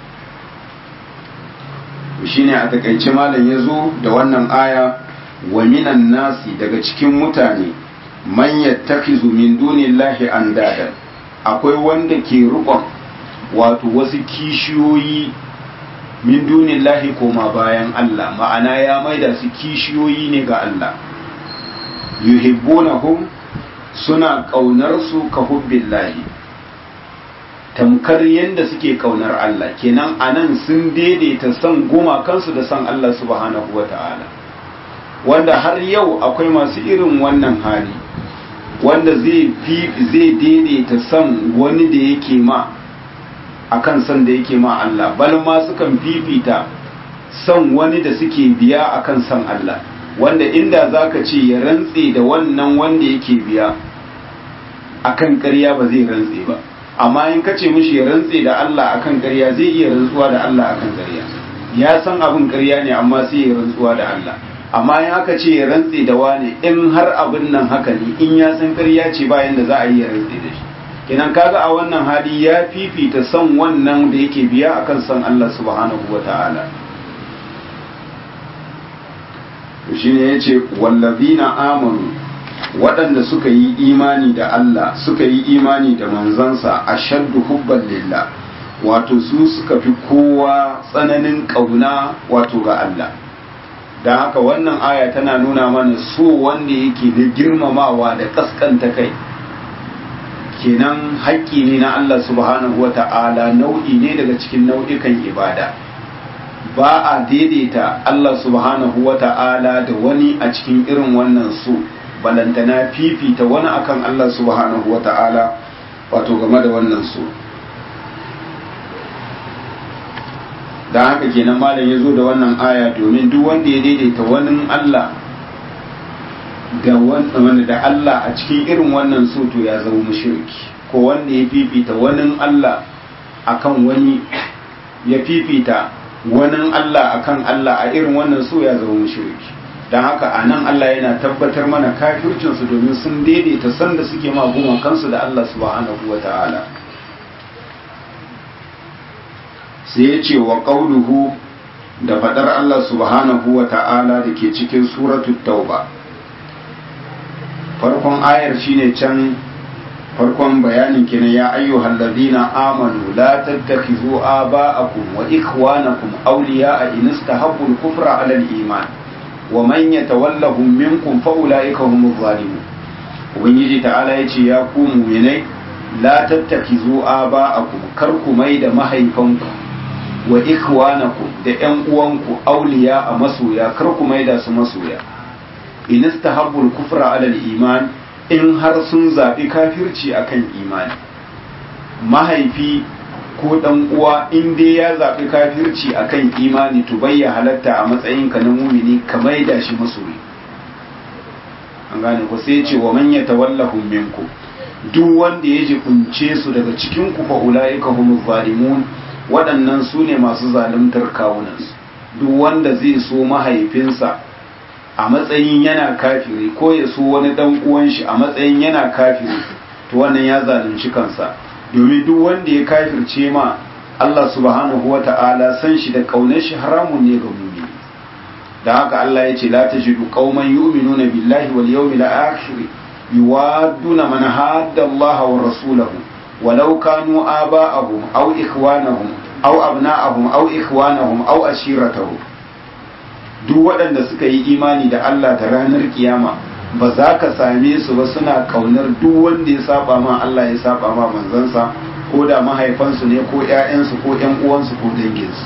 A: shine a takaice malam ya zo da wannan aya wa minan nasi daga cikin mutane man yattakhizu min dunillahi andada akwai wanda ke rukon wato wasu kishiyoyi min dunillahi koma bayan Allah ma'ana ya maida su kishiyoyi ne ga Allah yuhibbunahum suna kaunar su ka hubbillahi tamkar yadda suke kaunar Allah kenan anan sun daidaita son gumakansu da son Allah subhanahu wata'ala wanda har yau akwai masu irin wannan hali wanda zai zai daidaita son wani da yake ma akan son da yake ma Allah bal ma sukan fifita son wani da suke biya akan son Allah wanda inda zaka ce ya rantse da wannan wanda yake biya akan ƙarya ba zai rantse ba amma in kace mishi ya rantse da Allah akan ƙarya zai iya rantsuwa da Allah akan ƙarya ya san abin ƙarya ne amma sai ya rantsuwa da Allah amma in aka ce ya rantse da wani in har abin nan haka ne in ya san ƙarya ce bayan da za a yi ya rantse da shi kenan kaga a wannan hali ya fifita son wannan da yake biya akan son Allah subhanahu wata'ala to shine yace wallazina amanu waɗanda suka yi imani da Allah suka yi imani da manzansa ashaddu hubban lillah wato su suka fi kowa tsananin ƙauna wato ga Allah da haka wannan aya tana nuna mana so wanda yake da girmamawa da kaskanta kai kenan haƙƙi ne na Allah subhanahu wata'ala nau'i ne daga cikin nau'ikan ibada ba a daidaita Allah subhanahu wata'ala da wani a cikin irin wannan su balantana fifita wani akan Allah subhanahu wata'ala wato game da wannan su don haka kenan malam ya zo da wannan aya domin duk wanda ya daidaita wani Allah da wanda da Allah a cikin irin wannan so to ya zama mushriki ko wanda ya fifita wani Allah akan wani ya fifita wani Allah akan Allah a irin wannan so ya zama mushriki don haka a nan Allah yana tabbatar mana kafircinsu domin sun daidaita sanda suke maguma kansu da Allah subhanahu wa ta'ala sai ya ce wa ƙauluhu da faɗar Allah subhanahu wa ta'ala da ke cikin suratul tauba farkon ayar shine can farkon bayanin kenan ya ayyuhal ladina amanu la tattakhizu aba'akum wa ikhwanakum awliya'a in istahabbu al-kufra 'ala al-iman wa man yatawallahum minkum fa ulaika humuz zalimun ubangiji ta'ala yace ya ku mu'minai la tattakhizu aba'akum kar ku mai da mahaifanku wa ikhwanakum da ƴan uwanku awliya a masoya kar ku mai da su masoya in istahabbul kufra ala iman in har sun zaɓi kafirci akan imani mahaifi ko dan uwa in dai ya zaɓi kafirci akan imani to bai ya halatta a matsayin ka na mumini ka maida shi masoyi an gane ko sai ce wa man yatawallahum minkum duk wanda ya jikunce su daga cikin ku fa ulaika humuz zalimun waɗannan su ne masu zaluntar kawunansu duk wanda zai so mahaifinsa a matsayin yana kafiri ko ya so wani dan uwan shi a matsayin yana kafiri to wannan ya zalunci kansa domin duk wanda ya kafirce ma Allah subhanahu wata'ala san shi da kaunar shi haramun ne ga mumini da haka Allah ya ce la tajidu qauman yu'minuna billahi wal yawmil akhir yuwadduna man hadda Allah wa rasulahu walau kanu aba'ahum aw ikhwanahum aw abna'ahum aw ikhwanahum aw ashiratahum duk waɗanda suka yi imani da Allah da ranar kiyama ba za ka same su ba suna kaunar duk wanda ya saba ma Allah ya saba ma manzansa ko da mahaifansu ne ko ƴaƴansu ko ƴan uwansu ko danginsu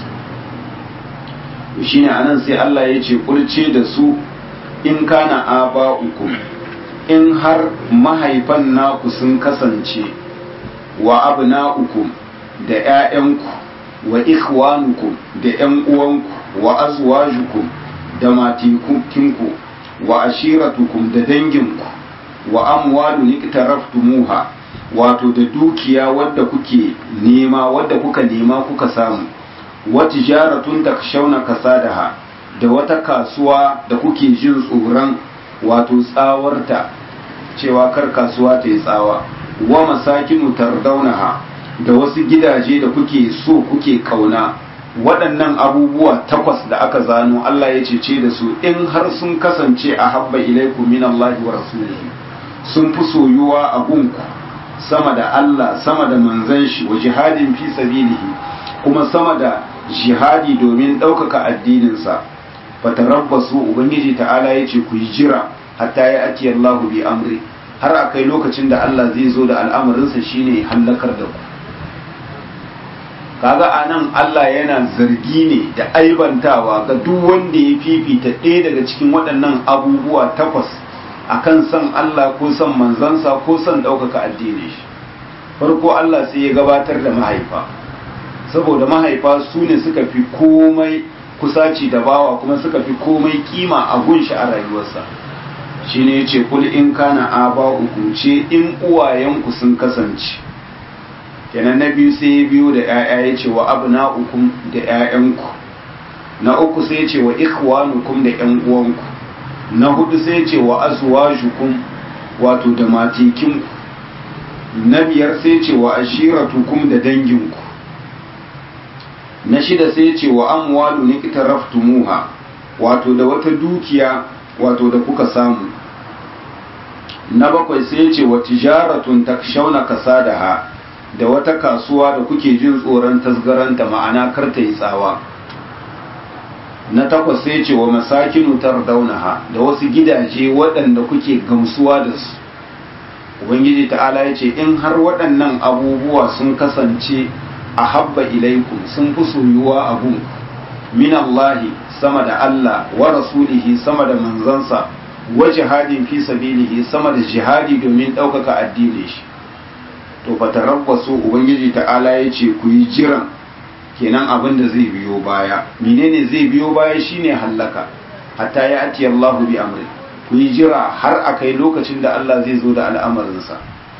A: shine anan sai Allah ya ce kulce da su in kana aba'ukum in har mahaifan naku sun kasance wa abna'ukum da ƴaƴanku wa ikhwanukum da ƴan uwanku wa azwajukum da matikinku wa ashiratukum da danginku wa amwalun iktaraftumuha wato da dukiya wadda kuke nema wadda kuka nema kuka samu wa tijaratun takshawna kasadaha da wata kasuwa da kuke jin tsoron wato tsawarta cewa kar kasuwa ta yi tsawa wa masakinu tardaunaha da wasu gidaje da kuke so kuke kauna waɗannan abubuwa takwas da aka zano Allah ya cece da su in har sun kasance a habba ilaikum min Allah wa rasulihi sun fi soyuwa a gunku sama da Allah sama da manzon shi wa jihadin fi sabilihi kuma sama da jihadi domin ɗaukaka addininsa fatarabbasu ubangiji ta'ala ya ce ku yi jira hatta ya ati Allah bi amri har akai lokacin da Allah zai zo da al'amarinsa shine hallakar da ku kaga anan Allah yana zargi ne da aibantawa ga duk wanda ya fifita ɗaya daga cikin waɗannan abubuwa takwas akan son Allah ko son manzansa ko son ɗaukaka addini shi farko Allah sai ya gabatar da mahaifa saboda mahaifa su ne suka fi komai kusaci da bawa kuma suka fi komai kima a gunshi a rayuwarsa shi ne ya ce kul in kana aba ce in uwayenku sun kasance kenan na biyu sai ya biyo da ‘ya'ya ya ce wa abna ukum da ‘ya'yanku na uku sai ya ce wa ikhwanukum da ‘yan uwanku na hudu sai ya ce wa azwajukum wato da matikinku na biyar sai ya ce wa ashiratukum da danginku na shida sai ya ce wa amwalu niqtaraftumuha wato da wata dukiya wato da kuka samu na bakwai sai ya ce wa tijaratun takshawna kasadaha da wata kasuwa da kuke jin tsoron tasgaranta ma'ana kar ta yi tsawa na takwas sai ce wa masakinu tardaunaha da wasu gidaje waɗanda kuke gamsuwa da su ubangiji ta'ala ya ce in har waɗannan abubuwa sun kasance a habba ilaikum sun fi soyuwa abu min Allahi sama da Allah wa rasulihi sama da manzansa wa jihadin fi sabilihi sama da jihadi domin ɗaukaka addinin shi to fatarabbasu ubangiji ta'ala ya ce ku yi jiran kenan abin da zai biyo baya menene zai biyo baya shine hallaka hatta ya ati Allahu bi amri ku yi jira har a kai lokacin da Allah zai zo da al'amarinsa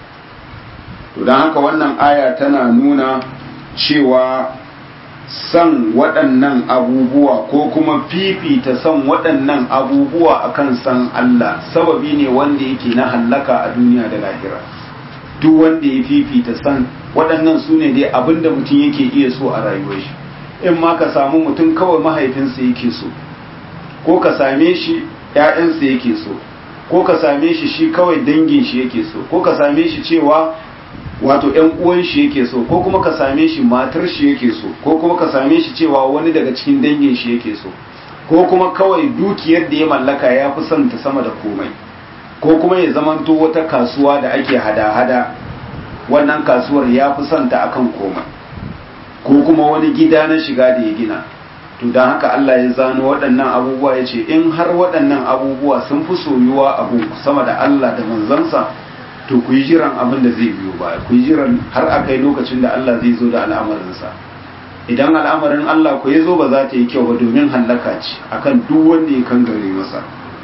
A: to don haka wannan aya tana nuna cewa san waɗannan abubuwa ko kuma fifita san waɗannan abubuwa akan san Allah sababi ne wanda yake na hallaka a duniya da lahira duk wanda ya fifita san waɗannan su ne dai abinda mutum yake iya so a rayuwar shi in ma ka samu mutum kawai mahaifinsa yake so ko ka same shi ‘ya'yansa yake so ko ka same shi shi kawai dangin shi yake so ko ka same shi cewa wato ‘yan uwan shi yake so ko kuma ka same shi matar shi yake so ko kuma ka same shi cewa wani daga cikin dangin shi yake so ko kuma kawai dukiyar da ya mallaka ya fi son ta sama da komai ko kuma ya zamanto wata kasuwa da ake hada-hada wannan kasuwar ya fi son ta akan komai ko kuma wani gida na shiga da ya gina to don haka Allah ya zano waɗannan abubuwa ya ce in har waɗannan abubuwa sun fi soyuwa abu sama da Allah da manzansa to ku yi jiran abin da zai biyo baya ku yi jiran har a kai lokacin da Allah zai zo da al'amarinsa idan al'amarin Allah ku ya zo ba za ta yi kyau ba domin hallaka ce akan duk wanda ya kangare masa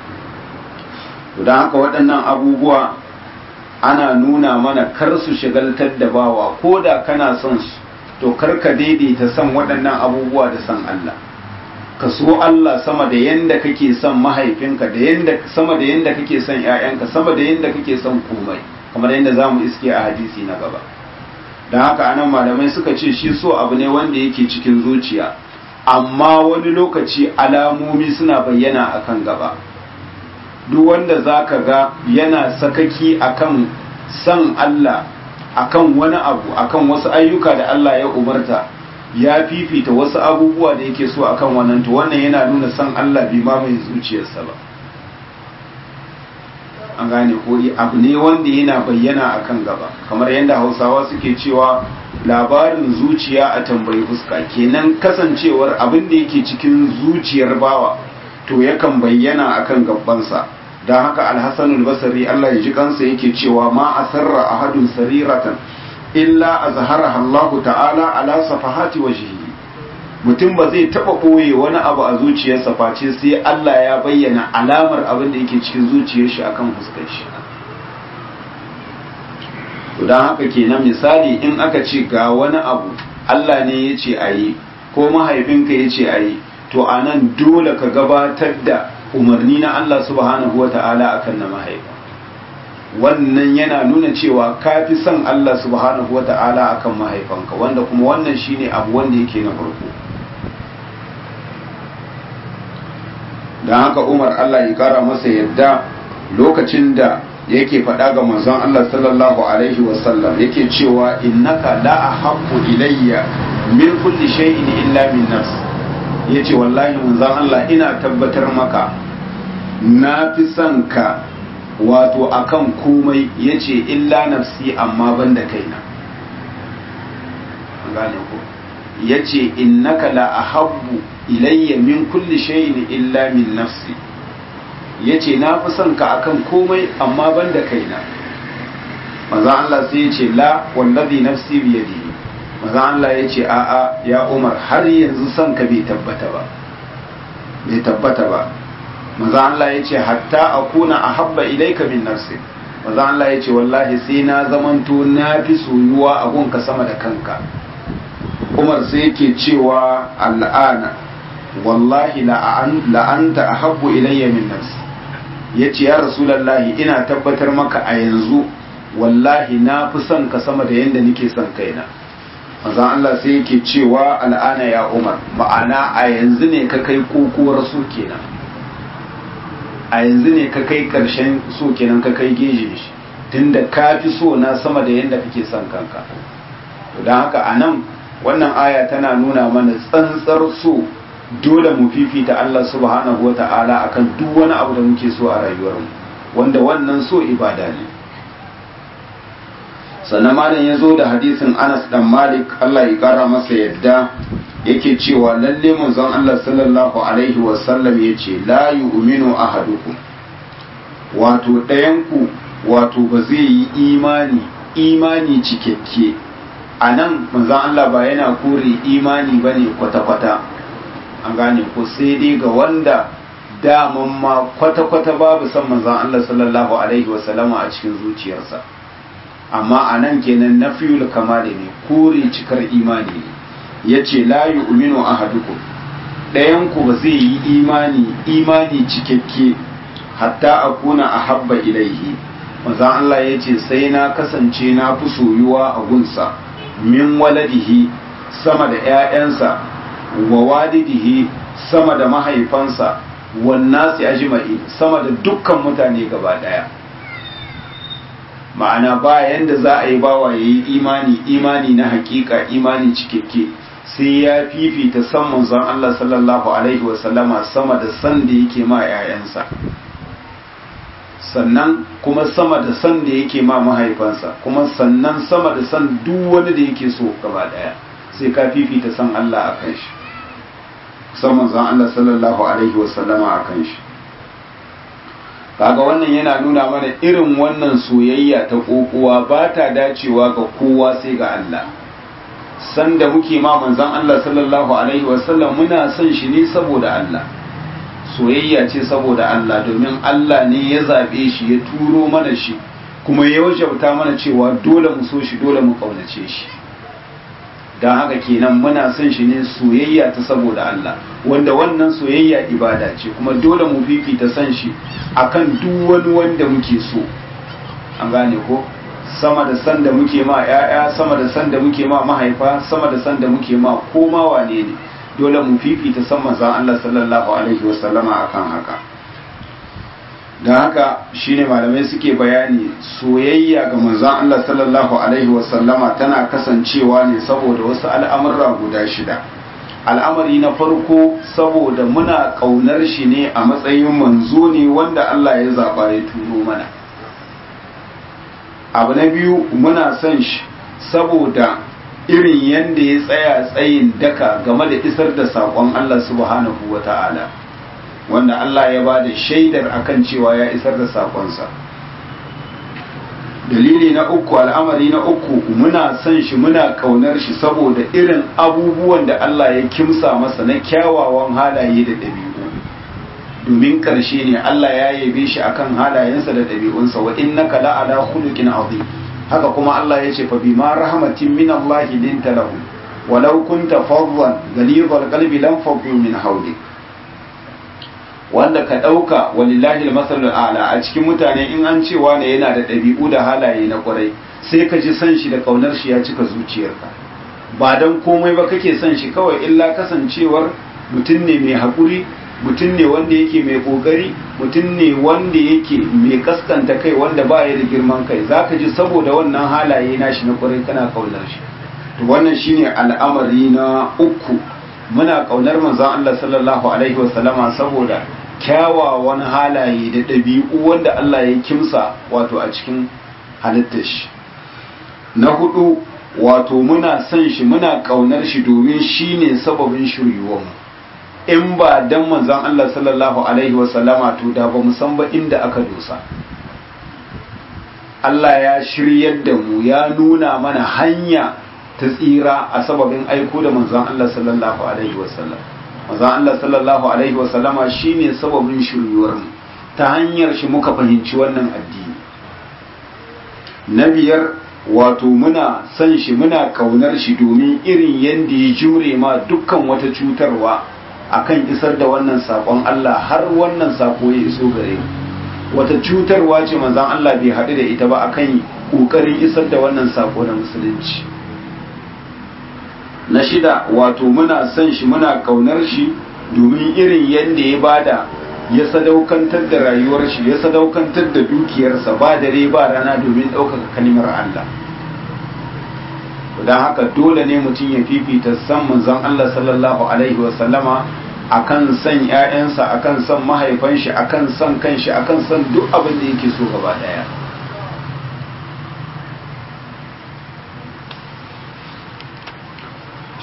A: to don haka waɗannan abubuwa ana nuna mana kar su shigaltar da bawa ko da kana son su to karka daidaita son waɗannan abubuwa da son Allah ka so Allah sama da yanda kake son mahaifinka da yanda sama da yanda kake son ƴaƴanka sama da yanda kake son komai kamar yanda zamu iske a hadisi na gaba dan haka anan malamai suka ce shi so abu ne wanda yake cikin zuciya amma wani lokaci alamomi suna bayyana akan gaba duk wanda zaka ga yana sakaki akan son Allah akan wani abu akan wasu ayyuka da Allah ya umarta ya fifita wasu abubuwa da yake so akan wannan to wannan yana nuna san Allah bai ma mai zuciyarsa ba an gane ko abu ne wanda yana bayyana akan gaba kamar yadda Hausawa suke cewa labarin zuciya a tambayi fuska kenan kasancewar abin da yake cikin zuciyar bawa to yakan bayyana akan gabbansa don haka alhassanul basari Allah ya ji kansa yake cewa ma a sarra a hadun sariratan illa a zahara Allah ta'ala ala safahati wajhihi mutum ba zai taba ɓoye wani abu a zuciyarsa face sai Allah ya bayyana alamar abin da yake cikin zuciyar shi akan fuskar shi don haka kenan misali in aka ce ga wani abu Allah ne ya ce a yi ko mahaifinka ya ce a yi to a nan dole ka gabatar da umarni na Allah subhanahu wa ta'ala akan na mahaifa wannan yana nuna cewa ka fi son Allah subhanahu wa ta'ala akan mahaifanka wanda kuma wannan shine abu wanda yake na farko don haka umar Allah ya kara masa yadda lokacin da yake faɗa ga manzon Allah sallallahu alaihi wasallam yake cewa innaka la ahabbu ilayya min kulli shay'in illa min nafs yace wallahi manzon Allah ina tabbatar maka na fi son ka wato akan komai yace illa nafsi amma banda kaina gane ko yace innaka la ahabbu ilayya min kulli shay'in illa min nafsi yace na fi son ka akan komai amma banda kaina manzo Allah sai yace la wallazi nafsi bi yadihi manzo Allah yace a a ya Umar har yanzu son ka bai tabbata ba bai tabbata ba manzo Allah yace hatta akuna ahabba ilayka min nafsi manzo Allah yace wallahi sai na zamanto na fi soyuwa a gunka sama da kanka Umar sai yake cewa al'ana wallahi la'anta a habbu ilayya min nafsi ya ce ya rasulallahi ina tabbatar maka a yanzu wallahi na fi son ka sama da yadda nake son kaina mazan Allah sai yake cewa al'ana ya umar ma'ana a yanzu ne ka kai kokowar so kenan a yanzu ne ka kai karshen so kenan ka kai geje shi tunda ka fi so na sama da yadda kake son kanka don haka a nan wannan aya tana nuna mana tsantsar so dole mu fifita Allah subhanahu wa ta'ala akan duk wani abu da muke so a rayuwarmu wanda wannan so ibada ne sannan malam ya zo da hadisin anas dan malik allah ya kara masa yadda yake cewa lalle manzon allah sallallahu alaihi wasallam ya ce la yu'minu ahadukum wato ɗayanku wato ba zai yi imani imani cikakke a nan manzon allah ba yana kore imani ba ne kwata-kwata an gane ko sai dai ga wanda daman ma kwata-kwata babu son manzon allah sallallahu alaihi wasallama a cikin zuciyarsa amma a nan kenan na fiyul kamali ne kore cikar imani ne ya ce layu uminu a haduku ɗayanku ba zai yi imani imani cikakke hatta a kuna a habba ilaihi maza Allah ya ce sai na kasance na fi soyuwa a gunsa min waladihi sama da ‘ya'yansa wa walidihi sama da mahaifansa wannan su ajma'i sama da dukkan mutane gaba ɗaya ma'ana ba yanda za a yi bawa ya yi imani imani na hakika imani cikakke sai ya fifita san manzon Allah sallallahu alaihi wasallama sama da san da yake ma 'ya'yansa sannan kuma sama da san da yake ma mahaifansa kuma sannan sama da san duk wani da yake so gaba daya sai ka fifita san Allah a kan shi san manzon Allah sallallahu alaihi wasallama a kan shi kaga wannan yana nuna mana irin wannan soyayya ta kokowa ba ta dacewa ga kowa sai ga Allah sanda muke ma manzon Allah sallallahu alaihi wasallam muna son shi ne saboda Allah soyayya ce saboda Allah domin Allah ne ya zabe shi ya turo mana shi kuma ya wajabta mana cewa dole mu so shi dole mu kaunace shi don haka kenan muna son shi ne soyayya ta saboda Allah wanda wannan soyayya ibada ce kuma dole mu fifita son shi akan duk wani wanda muke so an gane ko sama da san da muke ma ‘ya'ya sama da san da muke ma mahaifa sama da san da muke ma koma wane ne dole mu fifita san manzan Allah sallallahu alaihi wasallama akan haka don haka shine malamai suke bayani soyayya ga manzan Allah sallallahu alaihi wasallama tana kasancewa ne saboda wasu al'amurra guda shida al'amari na farko saboda muna ƙaunar shi ne a matsayin manzo ne wanda Allah ya zaɓa ya turo mana abu na biyu muna son shi saboda irin yadda ya tsaya tsayin daka game da isar da saƙon Allah subhanahu wa ta'ala wanda Allah ya ba da shaidar akan cewa ya isar da saƙonsa dalili na uku al'amari na uku muna son shi muna ƙaunar shi saboda irin abubuwan da Allah ya kimsa masa na kyawawan halaye da ɗabi'u domin ƙarshe ne Allah ya yabe shi akan halayensa da ɗabi'unsa wa innaka la'ala khuluqin azim haka kuma Allah ya ce fa bima rahmatin min Allah linta lahu walau kunta fadlan ghalidhal qalbi lam faddu min hawlik wanda ka ɗauka walillahi al a'la a cikin mutane in an ce wane yana da ɗabi'u da halaye na ƙwarai sai ka ji san shi da ƙaunar shi ya cika zuciyarka ba dan komai ba kake son shi kawai illa kasancewar mutum ne mai haƙuri mutum ne wanda yake mai kokari mutum ne wanda yake mai kaskanta kai wanda ba ya da girman kai zaka ji saboda wannan halaye nashi na kwarai kana kaunar shi to wannan shine al'amari na uku muna kaunar manzon Allah sallallahu alaihi wasallama saboda kyawawan halaye da ɗabi'u wanda Allah ya kimsa wato a cikin halittar shi na hudu wato muna son shi muna kaunar shi domin shine sababin shiryuwar mu in ba dan manzon Allah sallallahu alaihi wasallama to da ba mu san ba inda aka dosa Allah ya shiryar da mu ya nuna mana hanya ta tsira a sababin aiko da manzon Allah sallallahu alaihi wasallam manzon Allah sallallahu alaihi wasallama shine sababin shiryuwar mu ta hanyar shi muka fahimci wannan addini na biyar wato muna son shi muna kaunar shi domin irin yadda ya jure ma dukkan wata cutarwa akan isar da wannan sakon Allah har wannan sako ya iso gare mu wata cutarwa ce manzon Allah bai haɗu da ita ba akan ƙoƙarin isar da wannan sako na musulunci na shida wato muna son shi muna kaunar shi domin irin yadda ya bada ya sadaukantar da rayuwar shi ya sadaukantar da dukiyarsa ba dare ba rana domin ɗaukaka kalimar Allah don haka dole ne mutum ya fifita san manzon Allah sallallahu alaihi wasallama akan san ƴaƴansa akan san mahaifan shi akan san kanshi akan san duk abin da yake so gaba daya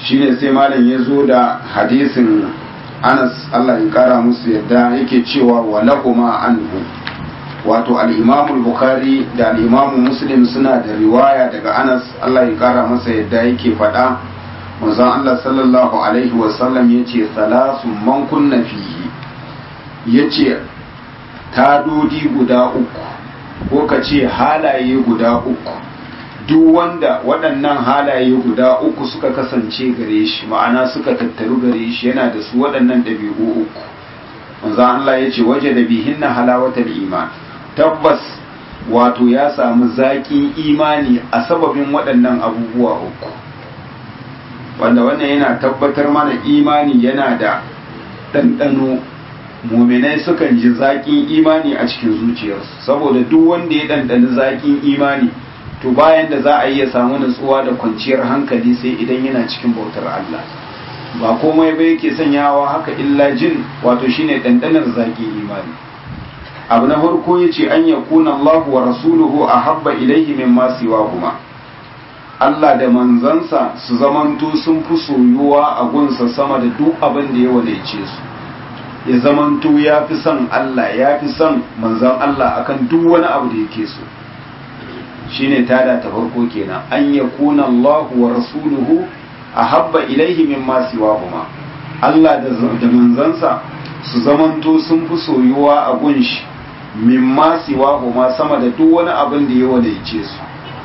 A: shine sai malam ya zo da hadisin anas allah ya kara musu yadda yake cewa walahuma anhu wato al'imamu bukhari da al'imamu muslim suna da riwaya daga anas allah ya kara masa yadda yake faɗa manzon allah sallallahu alaihi wasallam ya ce salasun man kunna fihi ya ce tadodi guda uku ko ka ce halaye guda uku duk wanda waɗannan halaye guda uku suka kasance gare shi ma'ana suka tattaru gare shi yana da su waɗannan ɗabi'u uku manzo Allah ya ce waje da bihin na halawatar iman tabbas wato ya samu zaƙin imani a sababin waɗannan abubuwa uku wanda wannan yana tabbatar mana imani yana da ɗanɗano muminai sukan ji zaƙin imani a cikin zuciyarsu saboda duk wanda ya ɗanɗani zaƙin imani to bayan da za a yi ya samu nutsuwa da kwanciyar hankali sai idan yana cikin bautar Allah ba komai ba yake sanyawa haka illa jin wato shine ɗanɗanar zaƙin imani abu na farko ya ce an yakuna Allah wa rasuluhu a habba ilaihi min siwa kuma Allah da manzansa su zamanto sun fi soyuwa a gunsa sama da duk abin da ya wadaice su ya zamanto ya fi son Allah ya fi son manzan Allah akan duk wani abu da yake so shine tada ta farko kenan an yakuna Allah wa rasuluhu ahabba ilaihi mimma siwahuma Allah da da manzansa su zamanto sun fi soyuwa a gunshi mimma siwahuma sama da duk wani abin da ya wadaice su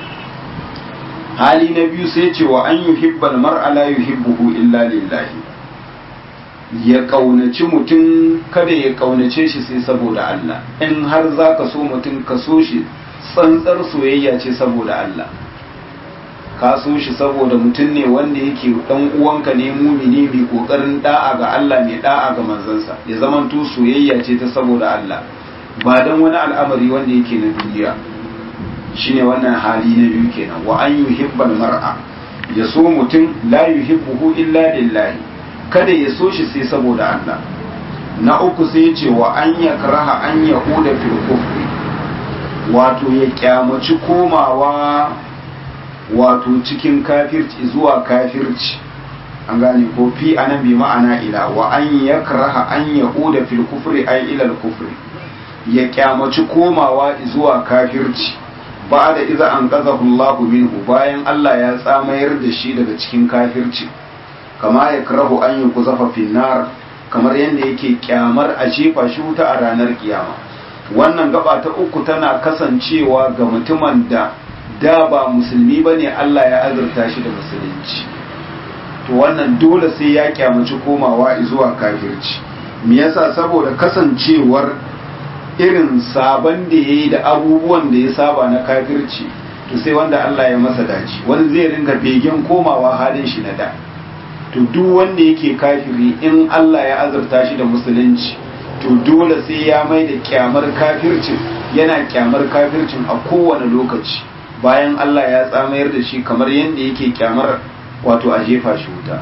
A: hali na biyu sai ce wa an yuhibbal mar'a la yuhibbuhu illa lillahi ya kaunaci mutum kada ya kaunace shi sai saboda Allah in har zaka so mutum ka so shi tsantsar soyayya ce saboda Allah ka so shi saboda mutum ne wanda yake dan uwanka ne mumini mai kokarin da'a ga Allah mai da'a ga manzansa ya zamanto soyayya ce ta saboda Allah ba dan wani al'amari wanda yake na duniya shine wannan hali na biyu kenan wa an yuhibbal mar'a ya so mutum la yuhibbuhu illa lillahi kada ya so shi sai saboda Allah na uku sai ya ce wa an yakraha an yahuda fil kufri wato ya kyamaci komawa wato cikin kafirci zuwa kafirci an gane ko fi anan bi ma'ana ila wa an yakraha an yahuda fil kufri ay ila al kufri ya kyamaci komawa zuwa kafirci ba da iza an qazahu Allah minhu bayan Allah ya tsamayar da shi daga cikin kafirci kama ya karahu an yi kuzafa finnar kamar yadda yake kyamar a jefa shi wuta a ranar kiyama wannan gaba ta uku tana kasancewa ga mutumin da da ba musulmi ba ne Allah ya azurta shi da musulunci to wannan dole sai ya kyamaci komawa zuwa kafirci me yasa saboda kasancewar irin sabon da ya yi da abubuwan da ya saba na kafirci to sai wanda Allah ya masa dace wani zai ringa begen komawa halin shi na da to duk wanda yake kafiri in Allah ya azurta shi da musulunci to dole sai ya mai da kyamar kafircin yana kyamar kafircin a kowane lokaci bayan Allah ya tsamayar da shi kamar yadda yake kyamar wato a jefa shi wuta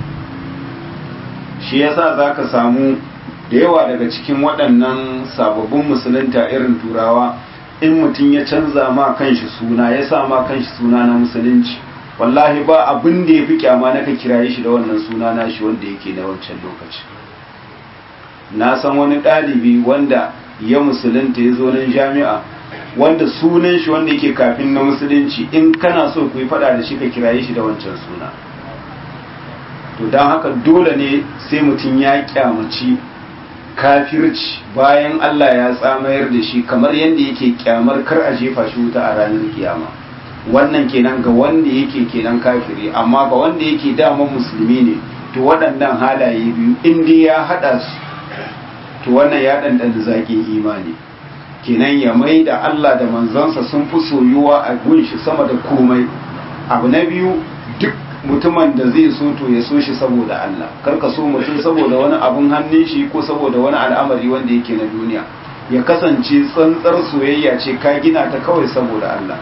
A: shi yasa zaka samu da yawa daga cikin waɗannan sababbin musulunta irin turawa in mutum ya canza ma kanshi suna ya sa ma kanshi suna na musulunci wallahi ba abin da ya fi kyama na ka kiraye shi da wannan suna na shi wanda yake na wancan lokaci na san wani ɗalibi wanda ya musulunta ya zo nan jami'a wanda sunan shi wanda yake kafin na musulunci in kana so ku yi faɗa da shi ka kiraye shi da wancan suna to don haka dole ne sai mutum ya kyamaci kafirci bayan Allah ya tsamayar da shi kamar yadda yake kyamar kar a jefa shi wuta a ranar kiyama wannan kenan ga wanda yake kenan kafiri amma ga wanda yake daman musulmi ne to waɗannan halaye biyu in dai ya haɗa su to wannan ya ɗanɗana zaƙin imani kenan ya mai da Allah da manzansa sun fi soyuwa a gunshi sama da komai abu na biyu duk mutumin da zai so to ya so shi saboda Allah kar ka so mutum saboda wani abun hannun shi ko saboda wani al'amari wanda yake na duniya ya kasance tsantsar soyayya ce ka gina ta kawai saboda Allah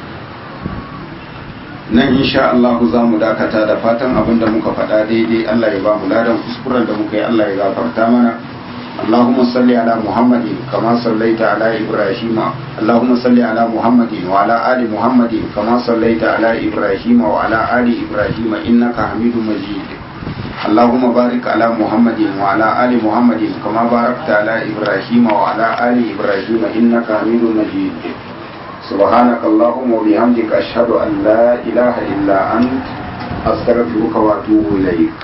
A: nan insha Allah za mu dakata da fatan abin da muka faɗa daidai Allah ya ba mu ladan kuskuren da muka yi Allah ya gafarta mana اللهم صل على محمد كما صليت على إبراهيم اللهم صل على محمد وعلى آل محمد كما صليت على إبراهيم وعلى آل إبراهيم إنك حميد مجيد اللهم بارك على محمد وعلى آل محمد كما باركت على إبراهيم وعلى آل إبراهيم إنك حميد مجيد سبحانك اللهم وبحمدك أشهد أن لا إله إلا أنت أستغفرك وأتوب إليك